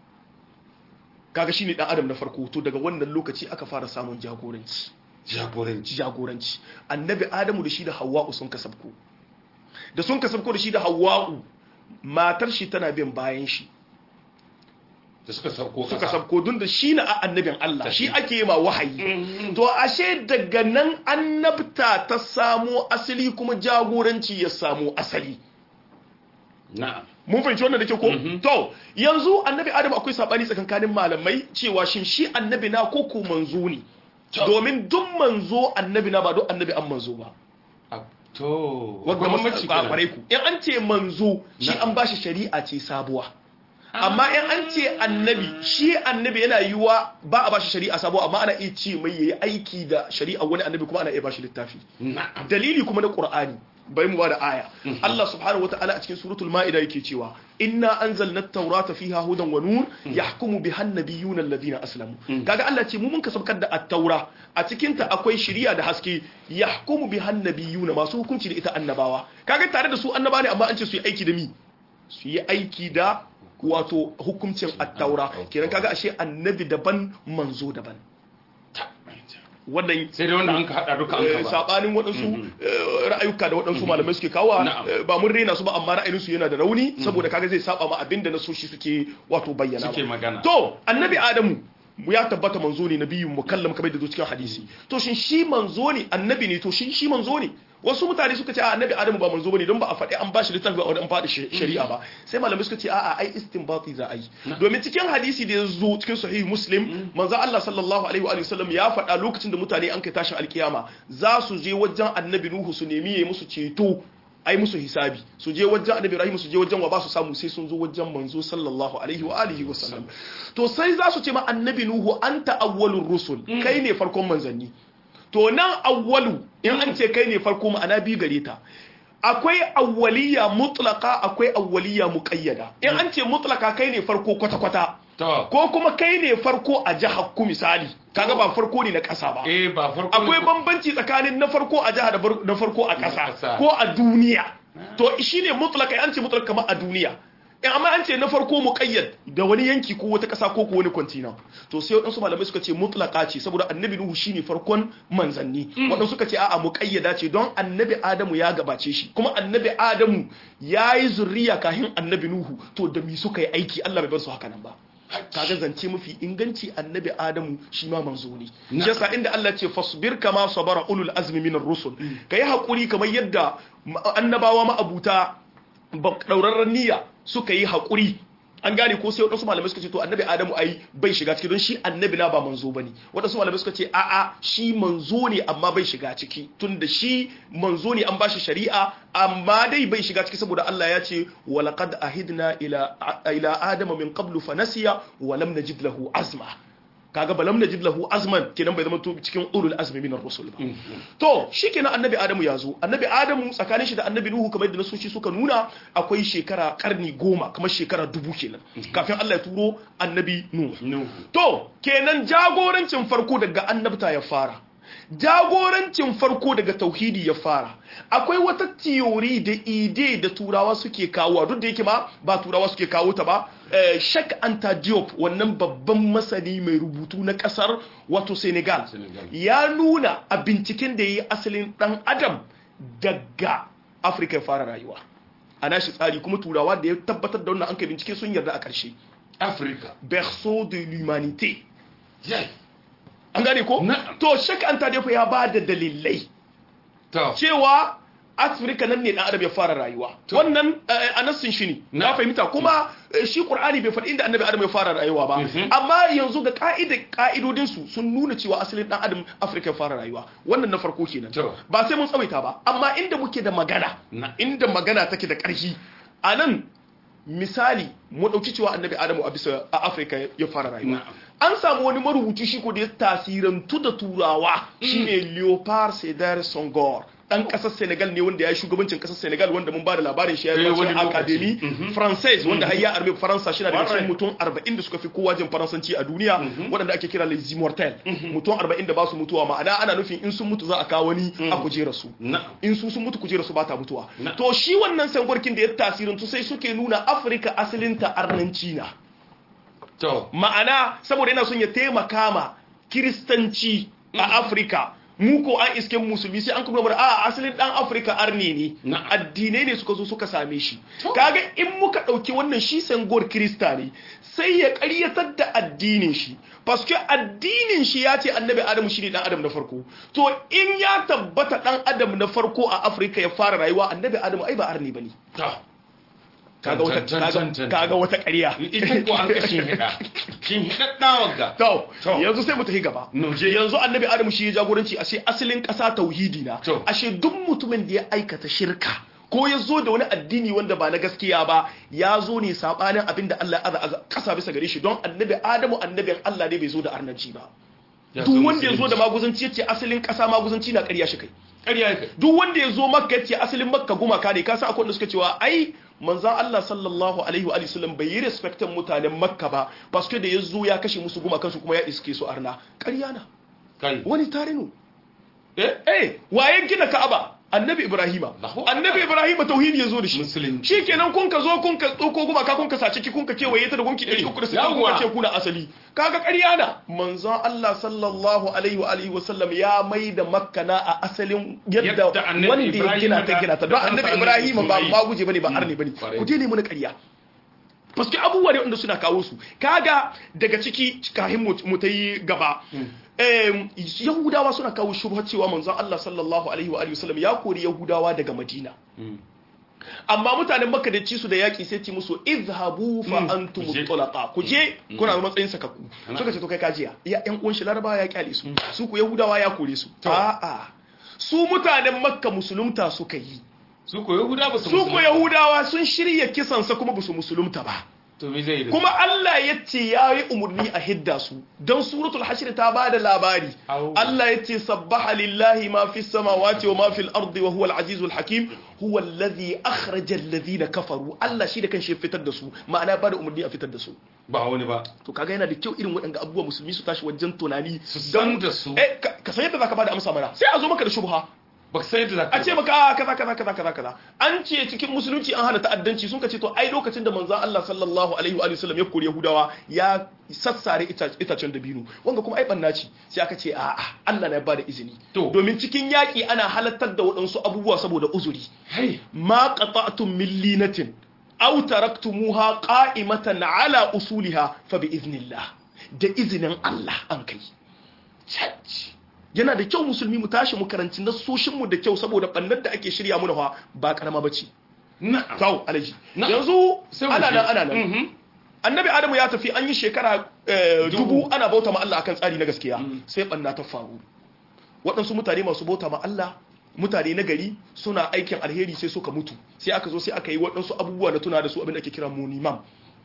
kaga shine dan adam na farko to daga wannan lokaci aka fara samun jagoranci jagoranci jagoranci annabi adamu da shi da hawwa'u sun kasabko da sun kasabko da shi da hawwa'u matar shi tana bin bayan shi da suka sauko suka kasa sabko dun da shi na annabin Allah shi ake yi ma wahayi Mhm. to ashe daga nan annabta ta samo asali kuma jagoranci ya samo asali na'am mun fahimci wannan da ke ko Mhm. to yanzu annabi adam akwai sabani tsakankanin malamai cewa shin shi annabi na ko ko manzo ne To. domin duk manzo annabi na ba duk annabi an manzo ba A- to wanda akwai masu bambanci kwakware kenan. ku in an ce manzo shi Na. an bashi shari'a ce sabuwa amma in an ce annabi shi annabi yana yiwa ba a bashi shari'a sabuwa amma ana iya ce mai yayi aiki da shari'a wani annabi kuma ana iya bashi littafi na'am dalili kuma na qur'ani bai mu bada aya Allah subhanahu wataala a cikin suratul maida yake cewa inna anzalna at-taurata fiha hudan wa nur yahkumu biha an-nabiyyuna alladhina aslamu kaga Allah ce mu mun kasabkar da at-taura a cikin ta akwai shari'a da haske yahkumu biha an-nabiyyuna masu hukunci da ita annabawa kaga tare da su annaba ne amma an ce su yi aiki da mi su yi aiki da wato hukuncin at-taura kenan kaga ashe annabi daban manzo daban wannan sai dai wanda an ka hada duka an ka Eh, ba sabanin waɗansu eh, ra'ayuka da waɗansu malamai suke kawo Na'am. eh, ba mun rena su ba amma ra'ayinsu yana da rauni saboda kaga zai saba ma abinda na soshi suke wato bayyana suke magana to annabi adamu ya tabbata manzo ne nabiyu mukallam kamar da zo cikin hadisi to shin shi manzo ne annabi ne to shin shi manzo ne wasu mutane suka ce a annabi adamu ba manzo bane don ba a faɗi an bashi littafi ba an faɗi shi- shari'a ba sai malamai suka ce a'a ai istinbati za a yi domin cikin hadisi da ya zo cikin sahih muslim manzo Allah sallallahu alaihi wa alihi wasallam ya faɗa lokacin da mutane an kai tashin alkiyama za su je wajen annabi nuhu su nemi yayi musu ceto ai musu hisabi su je wajen annabi ibrahim su je wajen wa ba su samu sai sun zo wajen manzo sallallahu alaihi wa alihi wa sallam to sai za su ce ma annabi nuhu anta awwalur rusul kai ne farkon manzanni to nan awwalu in an ce kai ne farko ma'ana biyu gare ta akwai awwaliya mutlaka akwai awwaliya muqayyada in an ce mutlaka kai ne farko kwata kwata to ko kuma kai ne farko a jihar ku misali kaga ba farko ne na ƙasa ba eh ba farko akwai bambanci tsakanin na farko a jiha da bar- na farko a ƙasa. ƙasa ko a duniya to shine mutlaka an ce mutlaka kamar a duniya in amma an ce na farko muqayyad da wani yanki ko wata ƙasa ko ko wani continent to sai wadansu malamai suka ce mutlaqa ce saboda annabi nuhu shine farkon manzanni wadansu suka ce a'a muqayyada ce don annabi adamu ya gabace shi kuma annabi adamu yayi zurriya kafin annabi nuhu to da mi suka yi aiki Allah bai bar su haka nan ba kaga zance mafi inganci annabi adamu shi ma manzo ne shi yasa inda Allah ce fasbir kama sabara ulul azmi minar rusul kai hakuri kamar yadda annabawa ma'abuta daurarren niyya suka yi hakuri an gane ko sai wadansu malamai suka ce to annabi adamu ai bai shiga ciki don shi annabi na ba manzo bane wadansu malamai suka ce a'a shi manzo ne amma bai shiga ciki tunda shi manzo ne an bashi shari'a amma dai bai shiga ciki saboda Allah ya ce walaqad ahidna ila ila adama min qablu fanasiya wa lam najid lahu azma kaga balam najid lahu azman kenan bai zama to cikin ulul azmi min ar-rusul ba to shikenan annabi adamu ya zo annabi adamu tsakanin shi da annabi nuhu kamar yadda nasoshi suka nuna akwai shekara karni goma kamar shekara dubu kenan kafin Allah ya turo annabi nuhu to kenan jagorancin farko daga annabta ya fara jagorancin farko daga tauhidi ya fara akwai wata tiyori da ide da turawa suke kawo duk da yake ma ba turawa suke kawo ta ba shak anta diop wannan babban masani mai rubutu na kasar wato senegal ya nuna a binciken da ya yi asalin dan adam daga afirka ya fara rayuwa a nashi tsari kuma turawa da ya tabbatar da wannan an kai bincike sun yarda a ƙarshe afirka berceau de l'humanité an gane ko? to shak an tadefa ya ba da dalilai cewa afirka nan ne dan adam ya fara rayuwa wannan anassin shi ne na fahimta kuma shi qur'ani bai faɗi inda annabi adam ya fara rayuwa ba amma yanzu ga ka'ida ka'idodin su sun nuna cewa asalin dan adam afirka ya fara rayuwa wannan na farko kenan ba sai mun tsawaita ba amma inda muke da magana inda magana take da ƙarfi anan misali mu ɗauki cewa annabi adamu a bisa a afirka ya fara rayuwa an samu wani marubuci shi ko da ya tasirantu da turawa shine leopard sedar songor dan kasar senegal ne wanda ya yi shugabancin kasar senegal wanda mun ba da labarin shi ya yi wani academy française wanda har ya arme faransa shi na da cikin mutum 40 da suka fi kowa jin faransanci a duniya waɗanda ake kira les immortels mutum 40 da ba su mutuwa ma'ana ana nufin in sun mutu za a kawo wani a kujera su in su sun mutu kujera su ba ta mutuwa to shi wannan sangwarkin da ya tasirintu sai suke nuna afirka asalinta arnanci na ma'ana saboda yana son ya taimaka ma kiristanci a afirka mu ko an iske musulmi sai an kuma a asalin dan afirka arne ne addinai ne suka zo suka same shi kaga in muka dauki wannan shi sangor krista ne sai ya karyatar da addinin shi paske addinin shi ya ce annabi adamu shi ne dan adam na farko to in ya tabbata dan adam na farko a afirka ya fara rayuwa annabi adamu ai ba arne bane kaga wata kaga wata ƙarya ita ko an kashin hida shin hidaddawa ga to yanzu sai mu tafi gaba yanzu annabi adamu shi ya jagoranci ashe asalin ƙasa tauhidi na ashe duk mutumin da ya aikata shirka ko ya zo da wani addini wanda ba na gaskiya ba ya zo ne sabanin abin da Allah ya aza ƙasa bisa gare shi don annabi adamu annabin Allah ne bai zo da arnanci ba duk wanda ya zo da maguzanci yace asalin ƙasa maguzanci na ƙarya shi kai ƙarya kai duk wanda ya zo makka yace asalin makka gumaka ne ka san akwai wanda suka cewa ai manzan Allah sallallahu alaihi wa sallam bai yi respectan mutanen makka ba paske da ya zo ya kashe musu gumakansu kuma ya iske su arna ƙarya na wani tarinu eh eh waye gina ka'aba annabi ibrahima annabi ibrahima tauhidi ya zo da shi shi kenan kun ka zo kun ka tsoko gumaka kun ka sace ki kun ka kewaye ta da gunki 360 kun ka ce kuna asali kaga ƙarya na manzon Allah sallallahu alaihi wa alihi wa sallam ya mai da makka na a asalin yadda wanda ya gina ta gina ta don annabi ibrahima ba ma guje bane ba arni bane ku je ne mun ƙarya paske abubuwa ne wanda suna kawo su kaga daga ciki kahin mu ta yi gaba yahudawa suna kawo shubha cewa manzon Allah sallallahu alaihi wa alihi wasallam ya kori yahudawa daga madina amma mutanen makka da ci su da yaki sai ci musu izhabu fa antum tulaqa ku je kuna matsayin sakakku suka ce to kai kajiya ya yan uwan shi laraba ya kyale su su ku yahudawa ya kore su a'a su mutanen makka musulunta suka yi su ko yahudawa su ko yahudawa sun shirya kisansa kuma ba su musulunta ba kuma Allah ya ce ya yi umarni a hidda su don suratul hashir ta ba da labari Allah ya ce sabbaha lillahi ma fi samawati wa ma fil ardi wa huwa al-azizul hakim huwa alladhi akhraja alladhina kafaru Allah shi da kan shi fitar da su ma'ana ba da umarni a fitar da su ba wani ba to kaga yana da kyau irin waɗanda abubuwa musulmi su tashi wajen tunani su san da su eh ka san yadda zaka ba da amsa mana sai a zo maka da shubha ba sai da zaka a ce maka a kaza kaza kaza kaza kaza an ce cikin musulunci an hana ta'addanci sun ka ce to ai lokacin da manzon Allah sallallahu alaihi wa sallam ya kori Yahudawa ya sassare ita- itacen dabino wanga kuma ai banna ce sai aka ce a a Allah na ba da izini To. domin cikin yaki ana halattar da waɗansu abubuwa saboda uzuri hai ma qata'tum min linatin aw taraktumuha qa'imatan ala usuliha fa bi iznillah da izinin Allah an kai Church. yana da kyau musulmi mu tashi mu karanci nassoshin mu da kyau saboda bannar da ake shirya mu fa ba karama bace na'am kawo alaji Na- yanzu Sai mu ana je. nan ana nan Mhm. annabi adamu ya tafi an yi shekara eh, Dubu. dubu ana bauta ma Allah akan tsari na gaskiya sai banna ta faru waɗansu mutane masu bauta ma Allah mutane na gari suna aikin alheri sai suka mutu sai aka zo sai aka yi waɗansu abubuwa na tuna da su abin da ake kira monimam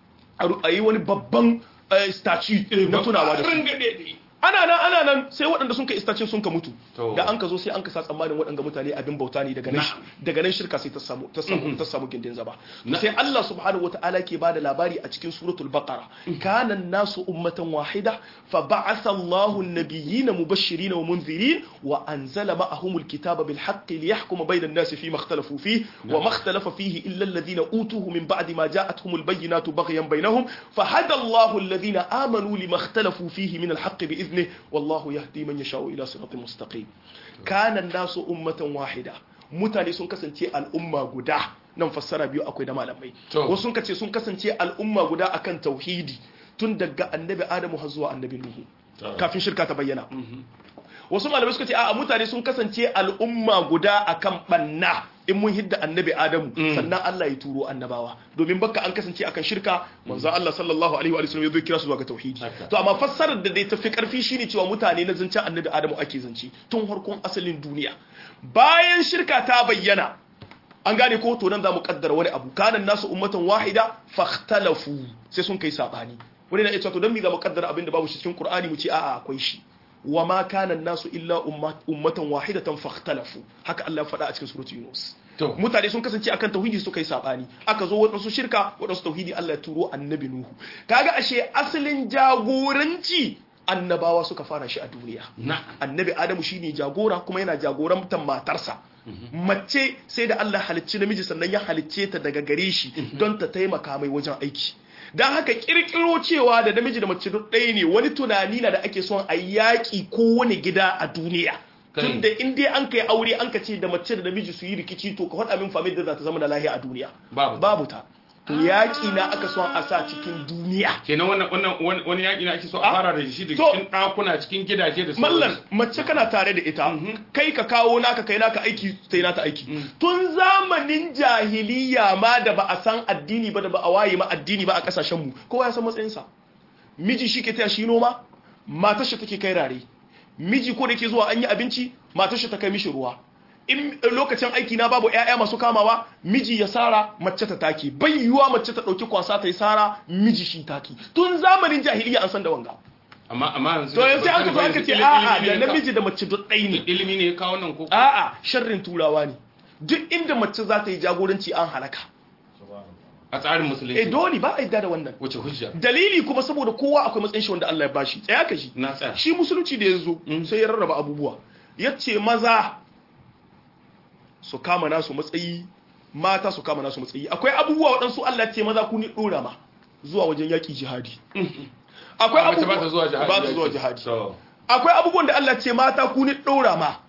a yi wani babban eh, statue na tunawa da su Rangade. ana nan ana nan sai waɗanda sun kai istacin sun ka mutu To. da an ka zo sai an ka sa tsammanin waɗanda mutane abin bauta ne daga nan Na'am. daga nan shirka sai ta samu ta samu ta samu gindin zaba Na'am. sai Allah subhanahu wata'ala ke bada labari a cikin suratul baqara kana nasu ummatan wahida fa ba'atha Allahu an-nabiyyina mubashirin wa munzirin wa anzala ma'ahumul kitaba bil haqqi liyahkuma bayna an-nasi fi ma ikhtalafu fihi wa ma ikhtalafa fihi illa alladhina utuhu min ba'di ma ja'atuhumul bayyinatu baghyan bainahum فهدى الله الذين آمنوا لما اختلفوا فيه من الحق بإذنه والله يهدي من يشاء إلى صراط مستقيم كان الناس أمة واحدة mutane sun kasance al'umma guda nan fassara biyu akwai da malamai To. wasu sun kace sun kasance al'umma guda akan tauhidi tun daga annabi adamu har zuwa annabi nuhu To. kafin shirka ta bayyana wasu malamai suka ce a mutane sun kasance al'umma guda akan banna in mun hidda annabi adamu sannan Allah ya turo annabawa domin bakka an kasance akan shirka manzo Allah sallallahu alaihi wa sallam ya zo kira su zuwa ga tauhidi Haka. to amma fassarar da dai tafi karfi shine cewa mutane na zancen annabi adamu ake zance tun harkon asalin duniya bayan shirka ta bayyana an gane ko to nan za mu kaddara wani abu kanan nasu ummatan wahida fakhtalafu sai sun kai sabani wani na ita to dan mi za mu kaddara abin da babu shi cikin qur'ani mu ce a'a akwai shi wa ma kana nasu illa ummat- ummatan wahidatan fakhtalafu haka Allah ya faɗa a cikin suratul yunus To. mutane sun kasance akan tauhidi suka yi sabani aka zo waɗansu shirka waɗansu tauhidi Allah ya turo annabi nuhu kaga ashe asalin jagoranci annabawa suka fara shi a duniya na'am annabi adamu shine jagora kuma yana jagorantar matarsa mace sai da Allah halicci namiji sannan ya halicce ta daga gare shi don ta taimaka mai wajen aiki don haka kirkiro cewa da namiji da mace duk ɗaya ne wani tunani na da ake son a yaƙi kowane gida a duniya Kai. tun da in dai an kai aure an ka ce da mace da namiji su yi rikici to ka faɗa min famin da za ta zama da lahiya a duniya Babu. babu ta to yaƙi na aka son a sa cikin duniya kenan wannan wannan wani- wani yaƙi ne ake so a Ah, fara da shi da to- cikin ɗakuna cikin gidaje da mallan sauransu. mace kana tare da ita kai ka kawo naka kai naka aiki sai nata aiki tun zamanin jahiliya ma da ba a san addini ba da ba a waye ma addini ba a kasashen mu kowa ya san matsayinsa miji shi ke taya shi noma matar shi take kai rare miji ko da ke zuwa an yi abinci matar shi ta kai mishi ruwa in lokacin aiki na babu ƴaƴa masu kamawa miji ya sara mace ta taki bai yiwuwa mace ta ɗauki kwasa ta yi sara miji shi taki tun zamanin jahiliya an san da wanga amma amma yanzu to yanzu aka zo aka ce a'a da namiji da mace duk ɗai ne ilimi ne ya kawo nan ko a'a sharrin turawa ne duk inda mace za ta yi jagoranci an halaka a tsarin eh musulunci dole ba a yadda da wannan wace hujja dalili kuma saboda kowa akwai matsayin shi wanda Allah ya bashi tsaya ka shi na tsaya shi musulunci da ya zo sai ya rarraba abubuwa ya ce maza su kama nasu matsayi mata su kama nasu matsayi akwai abubuwa waɗansu Allah ya ce maza ku ni ɗora ma zuwa wajen yaƙi jihadi akwai Amma mace ba abubuwa ta zuwa jihadi ba ta zuwa jihadi to akwai abubuwan da Allah ce mata ku ni ɗora ma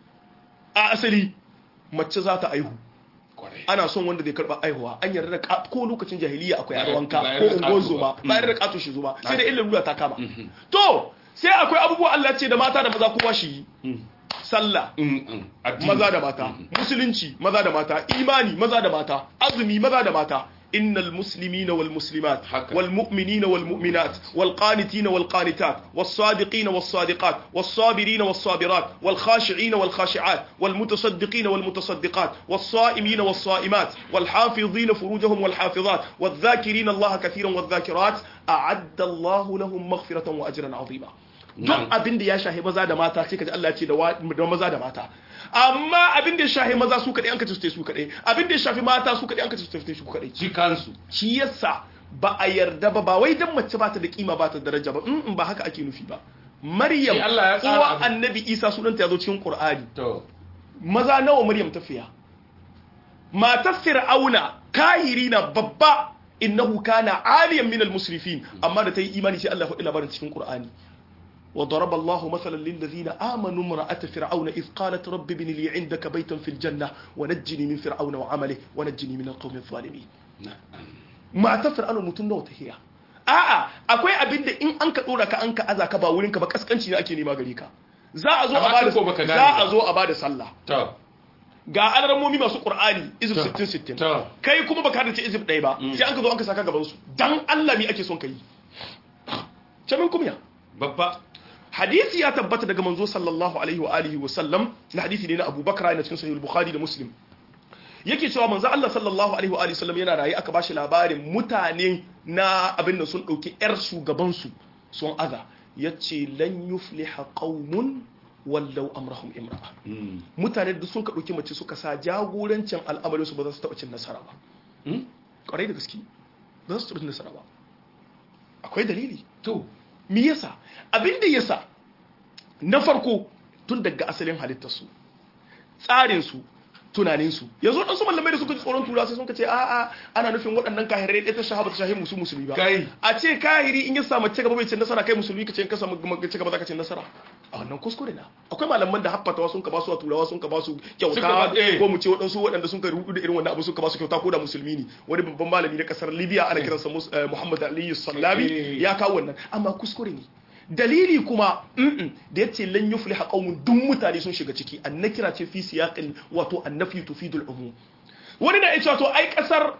a asali mace za ta aihu kwarai ana son wanda zai karba aihuwa an yarda da ka- ko lokacin jahiliya akwai Ba- arwanka ba ko yarda da ungon ƙato zoma ba. ba yarda da kato shi zoma sai da Haka. illa lura ta kama to sai akwai abubuwa Allah ce da mata da maza kowa shi yi Mm. sallah Mm, mm. Addini. maza da mata musulunci maza da mata imani maza da mata azumi maza da mata innal muslimina wal muslimat Haka. wal mu'minina wal mu'minat wal qanitina wal qanitat was sadiqina was sadiqat was sabirina was sabirat wal khashi'ina wal khashi'at wal mutasaddiqina wal mutasaddiqat was sa'imina was sa'imat wal hafizina furujahum wal hafizat wal dhakirina Allah kathiran wal dhakirat a'adda Allah lahum maghfiratan wa ajran 'azima duk Na'am. abin da ya shahi maza da mata sai kaji Allah ya ce da wa- da maza da mata amma abin da ya shahi maza su kadai an ka ce su kadai abin da ya shafi mata su kadai an ka ce su su kadai ji kansu shi yasa ba a yarda ba ba wai dan mace ba ta da kima ba ta da daraja ba in ba haka ake nufi ba maryam Shi Allah ya tsara uwa abu. annabi isa sunanta ya zo cikin qur'ani to maza nawa maryam tafiya matar fir'auna kahiri na babba innahu kana aliyan min al-musrifin amma da ta yi imani sai Allah ya faɗi labarin cikin Qur'ani وضرب الله مثلا للذين آمنوا امرأة فرعون إذ قالت رب ابن لي عندك بيتا في الجنة ونجني من فرعون وعمله ونجني من القوم الظالمين ما فرعون متن نوت هي a'a akwai abin da in an ka dora ka an ka aza ka ba wurin ka ba kaskanci ne ake nema gare ka za a zo a bada za a zo a bada sallah to ga alarmomi masu qur'ani izib 60 60 to kai kuma baka da ce izib ɗaya ba sai an ka zo an ka saka gaban su dan Allah mi ake son kai camin kumya babba hadisi ya tabbata daga manzo sallallahu alaihi wa alihi wa sallam na hadisi ne na Abu Bakar yana cikin sahih al-Bukhari da Muslim yake cewa manzo Allah sallallahu alaihi wa alihi sallam yana rayi aka bashi labarin mutane na abin da sun dauki yar shugaban su sun aza yace lan yufliha qaumun wallau amrahum imra'a mutane da sun ka dauki mace suka sa jagorancin al'amarin su ba za su taba cin nasara ba kwarai da gaske ba za su taba cin nasara ba akwai dalili to me yasa abin da yasa na farko tun daga asalin halittarsu tsarinsu tunaninsu yanzu ɗansu mallamai da suka ji tsoron tura sai sun ce a'a ana nufin waɗannan kahirai ɗaya ta shahaba ta shahi musu musulmi ba Kai. a ce kahiri in ya samu ci gaba bai ci nasara kai musulmi ka ce in ka samu ci gaba za ka ci nasara a wannan kuskure na akwai malaman da haffatawa sun ka ba su a turawa sun ka ba su Suka kyauta ba- eh. ko mu ce waɗansu waɗanda sun ka rudu da irin wannan abu sun ka ba su kyauta ko da musulmi ne wani babban malami na ƙasar libya ana kiransa Mus- eh, muhammad aliyu sallabi Eh. ya kawo wannan amma kuskure ne dalili kuma mm-mm, da yace lan yufliha qaumun duk mutane sun shiga ciki annakira ce fi siyaqin wato annafi tufidul umum wani na yace to ai kasar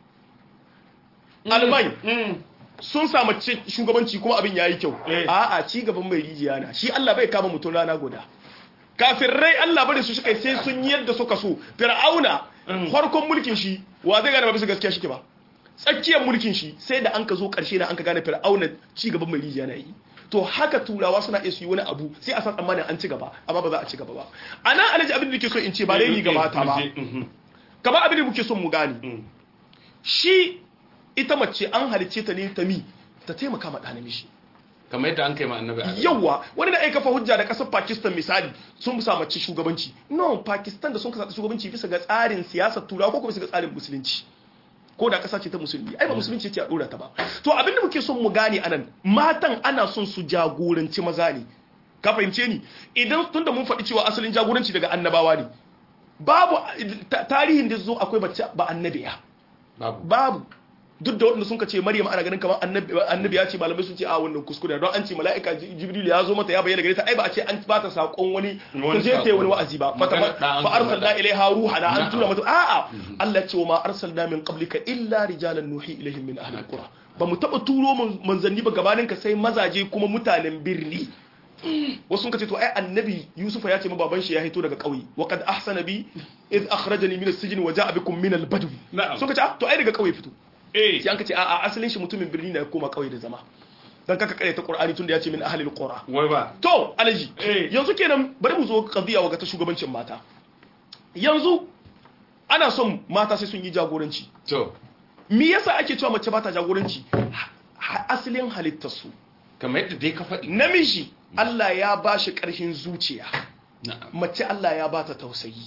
alman sun samu ci- shugabanci kuma abin yayi kyau Eh. a'a ci gaban mai rijiya na shi Allah bai kama mutum rana guda kafirai Allah bari su shi kai sai sun yi yadda suka so fir'auna farkon mulkin shi wa zai gane ba bisa gaskiya shike ba tsakiyar mulkin shi sai da an ka zo karshe da an ka gane fir'auna ci gaban mai rijiya na yi to haka turawa suna iya su yi wani abu sai a san tsammanin an ci gaba amma ba za a ci gaba ba a nan alaji abin da nake so in ce ba dai ni gabata ba kamar abin da muke son mu gane shi ita mace an halicce ta ne ta mi ta taimaka ma ɗa namiji kamar yadda an kai ma annabi Adam. yawa wani na aika fa hujja da kasar pakistan misali sun sa mace shugabanci no pakistan da sun kasa shugabanci bisa ga tsarin siyasar turawa ko kuma bisa ga tsarin musulunci ko da kasa ce ta musulmi ai ba musulunci ce a dora ta ba to abinda muke son mu gane anan matan ana son su jagoranci maza ne ka fahimce ni idan tunda mun faɗi cewa asalin jagoranci daga annabawa ne babu ta- tarihin da zo akwai mace ba annabiya babu babu duk da waɗanda sun ka ce maryam ana ganin kamar annabi annabi ya ce malamai sun ce a wannan kuskure don an ce mala'ika Ji- jibril ya zo mata ya bayyana gare ta ai ba a ce an ba ta sakon wani Wani ta je ta yi sako. wani wa'azi ba fa Magana da an fa arsalna mata. ilaiha ruhana an Na'am. tura mata a'a Allah ya ce wa ma arsalna min qablika illa rijalan nuhi ilaihim min ahli alqura ba mu taba turo man- manzanni ba gabanin ka sai mazaje kuma mutanen birni wasu sun ce to ai annabi yusufa ya ce ma baban shi ya hito daga kauye wa qad ahsana bi id akhrajani min as-sijn wa ja'a bikum min al-badw Na'am. sun ce ah, to ai daga kauye fito eh sai an ka ce a'a asalin shi mutumin birni ne ya koma kauye da zama dan kaka kare ta qur'ani tunda ya ce min ahlil qura wai ba to alaji Eh. yanzu kenan bari mu zo qadiya wa ga ta shugabancin mata yanzu ana son mata sai sun yi jagoranci to me yasa ake cewa mace ba ta jagoranci Ha- ha- asalin halittar su kamar yadda dai ka faɗi namiji Allah ya ba shi ƙarfin zuciya na'am mace Allah ya ba ta tausayi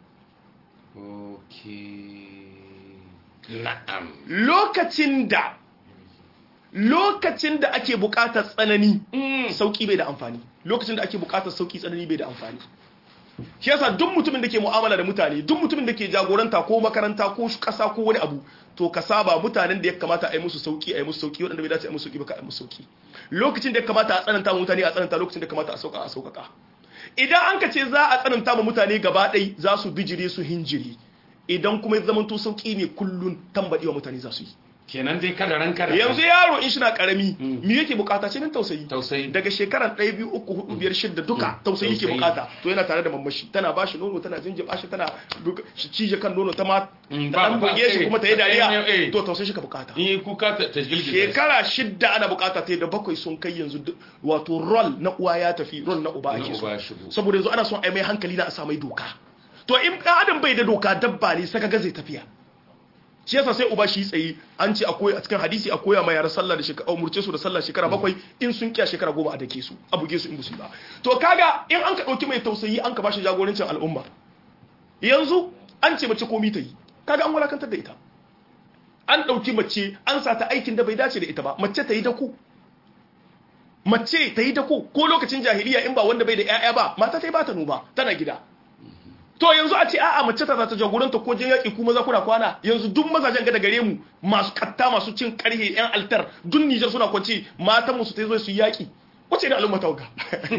okay na'am lokacin da lokacin da ake buƙatar tsanani sauki bai da amfani lokacin da ake buƙatar sauki tsanani bai da amfani shi yasa duk mutumin da ke mu'amala da mutane duk mutumin da ke jagoranta ko makaranta ko ƙasa ko wani abu to ka saba mutanen da ya kamata a yi musu sauki a yi musu sauki waɗanda bai dace a yi musu sauki ba ka a yi musu sauki lokacin da ya kamata a tsananta ma mutane a tsananta lokacin da ya kamata a sauka a sauƙaƙa idan an ka ce za a tsananta ma mutane gaba ɗai za su bijire su hinjiri idan kuma ya zamanto sauki ne kullun tambaɗewa mutane za su yi kenan dai kada ranka da yanzu yaro in shi na karami me yake bukata ce min tausayi Tausayi. daga shekaran 1 2 3 4 5 6 duka Mm. tausayi yake Tausayi. bukata to yana tare da mamashi tana ba shi nono tana jinjiba shi tana duka- shi cije kan nono ta ma Mm, ta ba- dan ba- buge shi eh, kuma ta yi eh, eh, dariya eh. to tausayi shi ka bukata in yi kuka ta ta girgiza shekara shidda ana bukata ta yi da bakwai sun kai yanzu duk- wato rol na uwa ya tafi rol na uba Na ake so uba ya shigo. saboda yanzu ana son a yi mai hankali na a sa mai doka to in ɗan adam bai da doka dabba ne saka ga zai tafiya shi yasa sai uba shi tsaye an ce akwai a cikin hadisi a koya ma yara sallah da shekara umurce su da sallah shekara bakwai in sun kiya shekara goma a dake su a buge su in busu ba to kaga in an ka dauki mai tausayi an ka bashi jagorancin al'umma yanzu an ce mace komi ta yi kaga an wulakantar da ita an ɗauki mace an sa ta aikin da bai dace da ita ba mace ta yi dako mace ta yi dako ko lokacin jahiliya in ba wanda bai da 'ya'ya ba mata ta yi ba ta noma tana gida to yanzu a ce a'a mace ta za ta jagoranta ko jin yaƙi kuma za kuna kwana yanzu duk mazajen ga da gare mu masu katta masu cin karhe yan altar duk Nijar suna kwanci matan mu su ta zo su yi yaƙi wace da al'umma ta wuga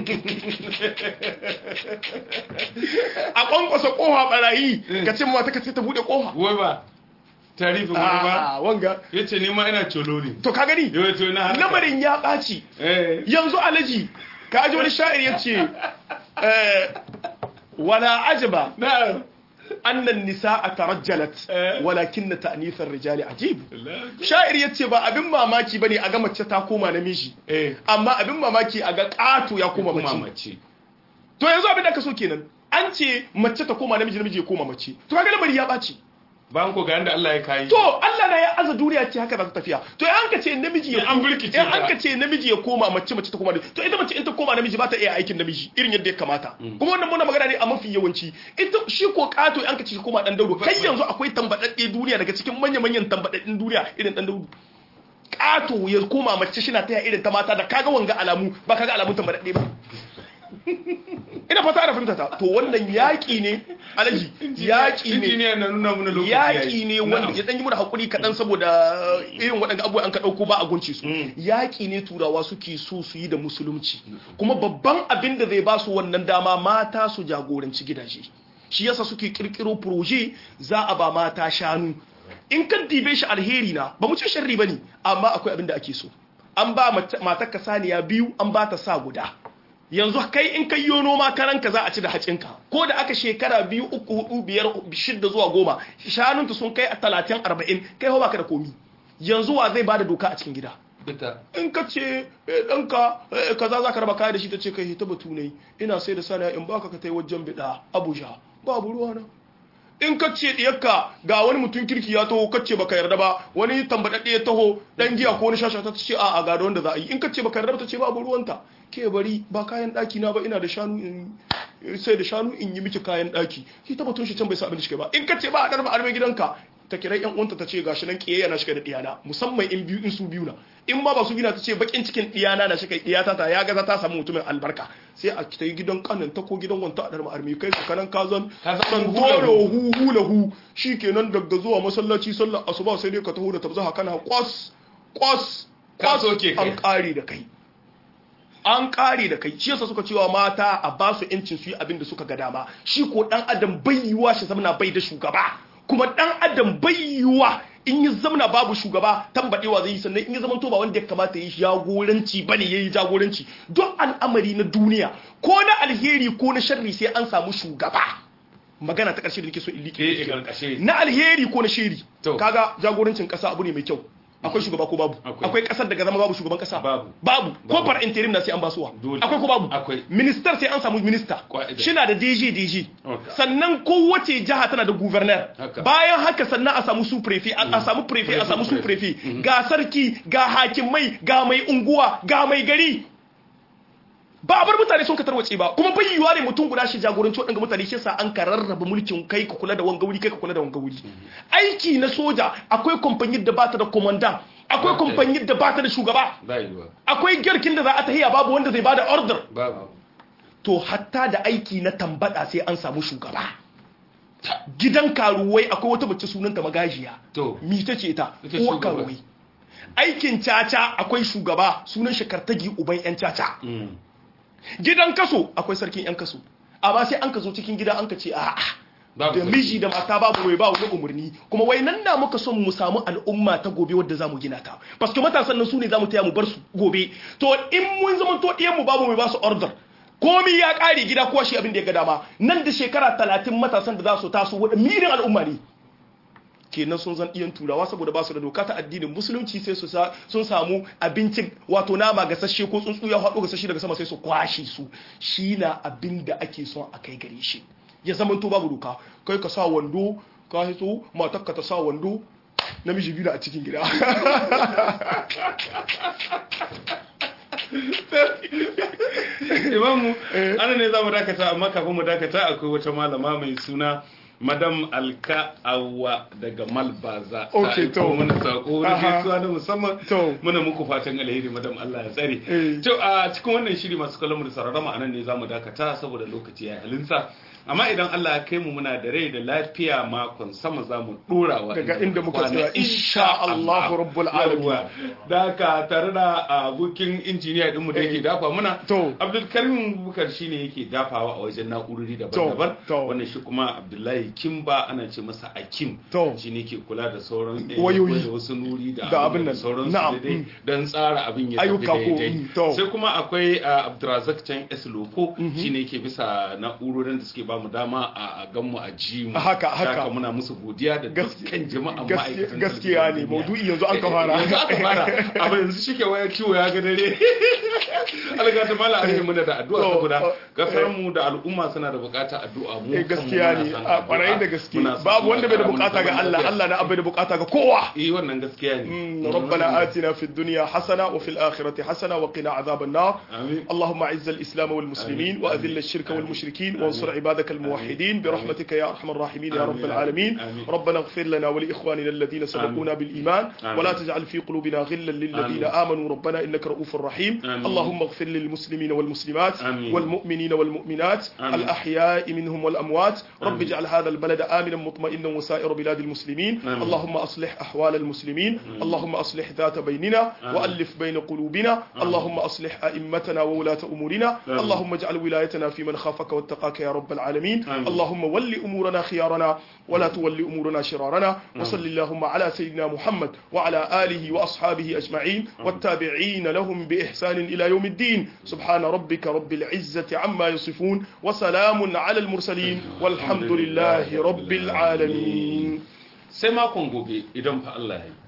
a kwankwasa koha barayi ka ce mata ka ce ta bude koha wai ba tarihi wani ba a wanga ya ce ni ma ina colo ne to ka gani yau to na haka lamarin ya ɓaci eh yanzu alaji ka ji wani sha'ir ya ce eh, wala ajaba na annan nisa a tarajjalat Eh. walakin na ta'anifar rijali ajib sha'ir ya ce ba abin mamaki ba ne a ga mace ta koma namiji eh amma abin mamaki a ga ƙato ya koma kuma mace mace to yanzu abin da ka so kenan an ce mace ta koma namiji namiji ya koma mace to kaga lamari ya ɓaci bayan ko ga yanda Allah ya kayi to Allah na ya aza duniya ce haka za ta tafiya to an ka ce namiji ya An birkice in an ta. ka ce namiji ya koma mace mace ta koma namiji to ita mace in ta koma namiji ba ta iya aikin namiji irin yadda ya kamata kuma wannan muna magana ne a mafi yawanci ita shi ko kato an ka ce shi koma dan daudu kai yanzu akwai tambadadde duniya daga cikin manya manyan tambadaddin duniya irin dan daudu kato ya koma mace shi na taya irin ta mata da kaga wanga alamu ba kaga alamun tambadadde ba ina fata ana fahimta ta to wannan yaƙi ne alaji yaƙi ne injiniya na nuna mana lokaci yaƙi ne wanda ya ɗan yi mana haƙuri kaɗan saboda irin waɗanda abubuwa an ka ɗauko ba a gunci su yaƙi ne turawa suke so su yi da musulunci kuma babban abin da zai ba su wannan dama mata su jagoranci gidaje shi yasa suke ƙirƙiro proje za a ba mata shanu in kan dibe shi alheri na ba mu ce sharri ba ne amma akwai abin da ake so an ba matar ka saniya biyu an ba ta sa guda yanzu kai in kai yo noma karanka za a ci da hacinka ko da aka shekara biyu uku hudu biyar shidda zuwa goma shanunta sun kai a talatin arba'in kai hau baka da komi yanzu wa zai bada doka a cikin gida ita in ka ce eh, ɗanka eh, kaza za ka raba kaya da shi ta ce kai ta batu ne ina sai da sana in baka ka tai wajen bida abuja babu ruwa na in ka ce diyarka ga wani mutum kirki ya taho ka ce baka yarda ba wani tambadadde ya taho dan giya ko wani shasha ta ce a'a ga da wanda za a yi in ka ce baka yarda ba ta ce babu ruwanta ke bari ba kayan daki na ba ina da shanu in sai da shanu in yi miki kayan daki shi ta batun shi can bai sa abin da shi ba in ka ce ba a darba arme gidanka ta kira yan uwanta ta ce gashi nan kiyayya na shiga da diyana musamman in biyu in su biyu na in ma ba su biyu na ta ce bakin cikin diyana na shiga diyata ta ya gaza ta samu mutumin albarka sai a ta yi gidan kanin ta ko gidan wanta a darba arme kai su kanan kazan Ka zan dan hu dole hu hu lahu shikenan daga zuwa masallaci sallar asuba sai dai ka taho da tabzaha kana kwas kwas Ka kwas soke kai. an kare da kai an kare da kai shi yasa suka cewa mata a ba su yancin su yi abin da suka ga dama shi ko dan adam bai yiwa shi zamana bai da shugaba kuma dan adam bai yiwa in yi zamana babu shugaba tambadewa zai yi sannan in yi zaman to ba wanda ya kamata yi jagoranci bane yayi jagoranci don al'amari na duniya ko na alheri ko na sharri sai an samu shugaba magana ta karshe da nake so in liƙe eh karkashe na alheri ko na shiri To. kaga jagorancin kasa abu ne mai kyau akwai shugaba ko babu Akwai. akwai kasar daga zama babu shugaban kasa Babu. babu ko Babu. far interim na sai an basuwa Dole. akwai ko babu Akwai. minister sai an samu minister Ƙwa'ida. shina da DG DG Okay. sannan kowace jiha tana da governor Haka. bayan haka sannan a samu su prefect a a samu prefect a samu su Prefect. prefect ga sarki ga hakimai ga mai unguwa ga mai gari ba a bar mutane sun ka tarwace ba kuma bai yiwuwa ne mutum guda shi jagoranci waɗanda mutane shi sa an ka rarraba mulkin kai ka kula da wanga wuri kai ka kula da wanga wuri aiki na soja akwai kamfanin da bata da komandan akwai Okay. kamfanin da bata da shugaba ba yiwa akwai girkin da za a tahiya babu wanda zai bada order babu to hatta da aiki na tambada sai an samu shugaba gidan karuwai akwai wata mace sunanta magajiya To. mi ta ce ta Ita uwar shugaba. karuwai aikin caca akwai shugaba sunan shi kartagi uban yan caca Mm. gidan kaso akwai sarkin yan kaso amma sai an ka zo cikin gida an ka ce a'a Babu da sarki. miji da mata babu mai ba wani umarni kuma wai nan na muka son mu samu al'umma ta gobe wadda za mu gina ta paske matasan nan su ne za mu taya mu bar su gobe to in mun zama to ɗiyan mu babu mai ba su order komi ya ƙare gida ko shi abin da ya ga dama nan da shekara talatin matasan da za su taso wadda mirin al'umma ne kenan sun zan iyan turawa saboda ba su da doka ta addinin musulunci sai su sa sun samu abincin wato nama gasashe ko tsuntsu ya haɗo gasashe daga sama sai su kwashe su shi na abin da ake son a kai gare shi ya zama to babu doka kai ka sa wando ka hito matar ka ta sa wando namiji biyu na a cikin gida imamu ana ne za mu dakata amma kafin mu dakata akwai wata malama mai suna madam alka awa daga malbaza Okay, ta to. aiko mana sako da Aha. gaisuwa na musamman To. muna muku fatan alheri madam Allah ya tsare Eh. to a cikin wannan shiri masu kallon mu da sauraron mu anan ne zamu dakata saboda lokaci ya halinsa amma idan Allah ya kai mu muna da rai da lafiya makon sama zamu dora wa Daga inda muka kwana. tsaya, insha Allahu Rabbul Alamin. Yawwa. da haka tare da abokin injiniya dinmu da yake Eh. dafa muna To. Abdulkarim Bukar shine yake dafawa a wajen na'urori daban-daban To, to. wannan shi kuma Abdullahi Kimba ana ce masa Akim To. shi ne ke kula da sauran eh, Wayoyi. da wasu nuri da Da abin abin da nan. sauran su Na'am, da dai mm. don tsara abin ya tafi Ayyuka ko, daidai mm, to. sai kuma akwai ah, Abdulrazak Can S Loko shi ne ke bisa na'urorin da suke ba mu dama a a gan mu a ji mu Haka, haka. Saka muna musu godiya da Gaskiya- dukkan jama'a gaskiya- ma'aikatan gaskiya ne, talabijin maudu'i duniya. yanzu an ka fara. yanzu aka fara abin yanzu shike waya kiwo ya ga dare alga ta mala alhi muna da addu'a To, saboda uh, kasar mu da al'umma suna da bukatar addu'a mu Eh, kanmu gaskiya muna ne son a addu'a. kwarai da gaske Muna son babu wanda bai da Allah bukata ga ya Allah mana Allah na abai da bukata ga kowa eh wannan gaskiya ne مم. ربنا آتنا في الدنيا حسنة وفي الآخرة حسنة وقنا عذاب النار آمين. اللهم أعز الإسلام والمسلمين آمين. وأذل آمين. الشرك آمين. والمشركين آمين. وانصر عبادك الموحدين برحمتك يا أرحم الراحمين يا رب آمين. العالمين آمين. ربنا اغفر لنا ولإخواننا الذين سبقونا بالإيمان آمين. ولا تجعل في قلوبنا غلا للذين آمين. آمنوا ربنا إنك رؤوف رحيم آمين. اللهم اغفر للمسلمين والمسلمات آمين. والمؤمنين والمؤمنات آمين. الأحياء منهم والأموات رب آمين. اجعل هذا البلد آمنا مطمئنا وسائر بلاد المسلمين آمين. اللهم أصلح أحوال المسلمين اللهم أصلح ذات بيننا آمين. وألف بين قلوبنا اللهم أصلح أئمتنا وولاة أمورنا آمين. اللهم اجعل ولايتنا في من خافك واتقاك يا رب العالمين آمين. اللهم ول أمورنا خيارنا ولا تول أمورنا شرارنا وصل اللهم على سيدنا محمد وعلى آله وأصحابه أجمعين والتابعين لهم بإحسان إلى يوم الدين سبحان ربك رب العزة عما يصفون وسلام على المرسلين والحمد لله رب العالمين sai makon gobe idan fa Allah ya yi